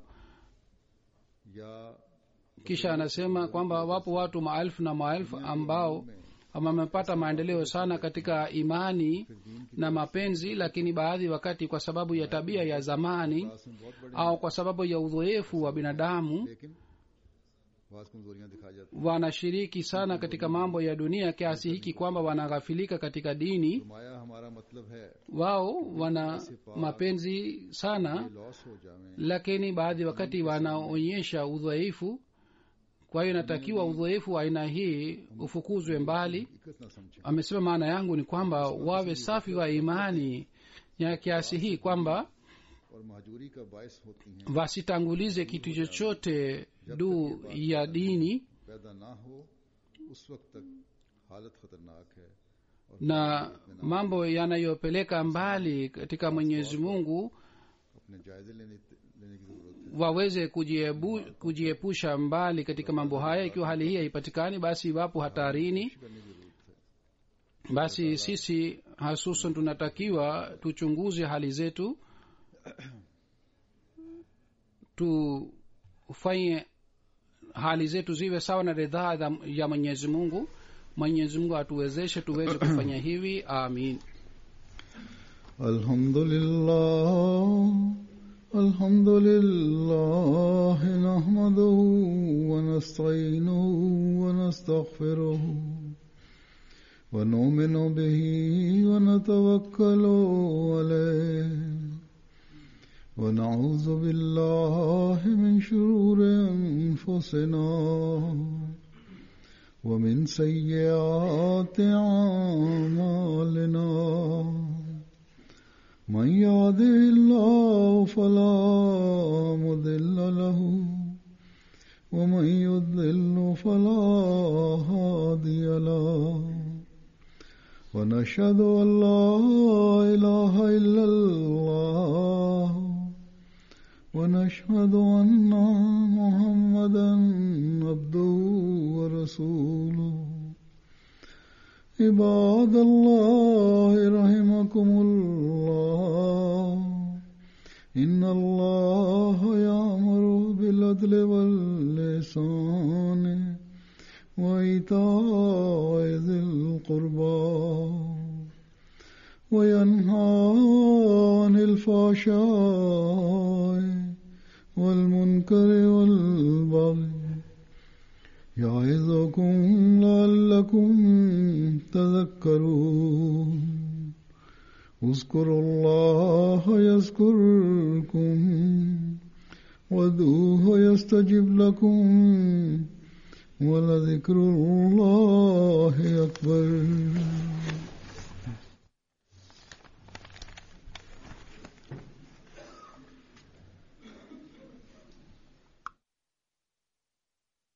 [SPEAKER 1] या
[SPEAKER 2] kisha anasema kwamba wapo watu maelfu na maelfu ambao wamepata maendeleo sana katika imani na mapenzi lakini baadhi wakati kwa sababu ya tabia ya zamani
[SPEAKER 1] इखलास में बहुत बड़े
[SPEAKER 2] au kwa sababu ya udhoefu wa binadamu
[SPEAKER 1] लेकिन बात कमजोरियां दिखा जाती
[SPEAKER 2] wanashiriki sana katika mambo ya dunia kiasi hiki kwamba wanaghafilika katika dini
[SPEAKER 1] फरमाया हमारा मतलब है
[SPEAKER 2] wao wana mapenzi sana
[SPEAKER 1] ये लॉस हो जावे
[SPEAKER 2] lakini baadhi wakati wanaonyesha udhaifu kwa hiyo inatakiwa udhaifu wa aina hii ufukuzwe mbali
[SPEAKER 1] दिक्कत ना समझे
[SPEAKER 2] amesema maana yangu ni kwamba wawe safi wa imani ya kiasi hii kwamba
[SPEAKER 1] और महजूरी का बायस होती हैं
[SPEAKER 2] wasitangulize kitu chochote juu ya dini
[SPEAKER 1] पैदा ना हो उस वक्त तक हालत खतरनाक है और
[SPEAKER 2] na mambo yanayopeleka mbali katika mwenyezi mungu
[SPEAKER 1] अपने जायजे लेने लेने की जरूरत है
[SPEAKER 2] waweze kujiebu, kujiepusha mbali katika mambo haya ikiwa hali hii haipatikani basi wapo hatarini
[SPEAKER 1] करने की जरूरत है
[SPEAKER 2] basi sisi hasusan tunatakiwa tuchunguze hali zetu tufanye hali zetu ziwe sawa na ridhaa za- ya mwenyezi mungu mwenyezi mungu atuwezeshe tuweze kufanya hivi amin
[SPEAKER 1] الحمد لله الحمد لله نحمده ونستعينه ونستغفره ونؤمن به ونتوكل عليه ونعوذ بالله من شرور انفسنا ومن سيئات اعمالنا من يهده الله فلا مضل له ومن يضلل فلا هادي له ونشهد ان لا اله الا الله ونشهد ان محمدا عبده ورسوله عباد الله رحمكم الله إن الله يأمر بالعدل واللسان وإيتاء ذي القربى وينهى عن الفحشاء والمنكر والبغي يعظكم لعلكم تذكرون اذكروا الله يذكركم وادعوه يستجب لكم ولذكر الله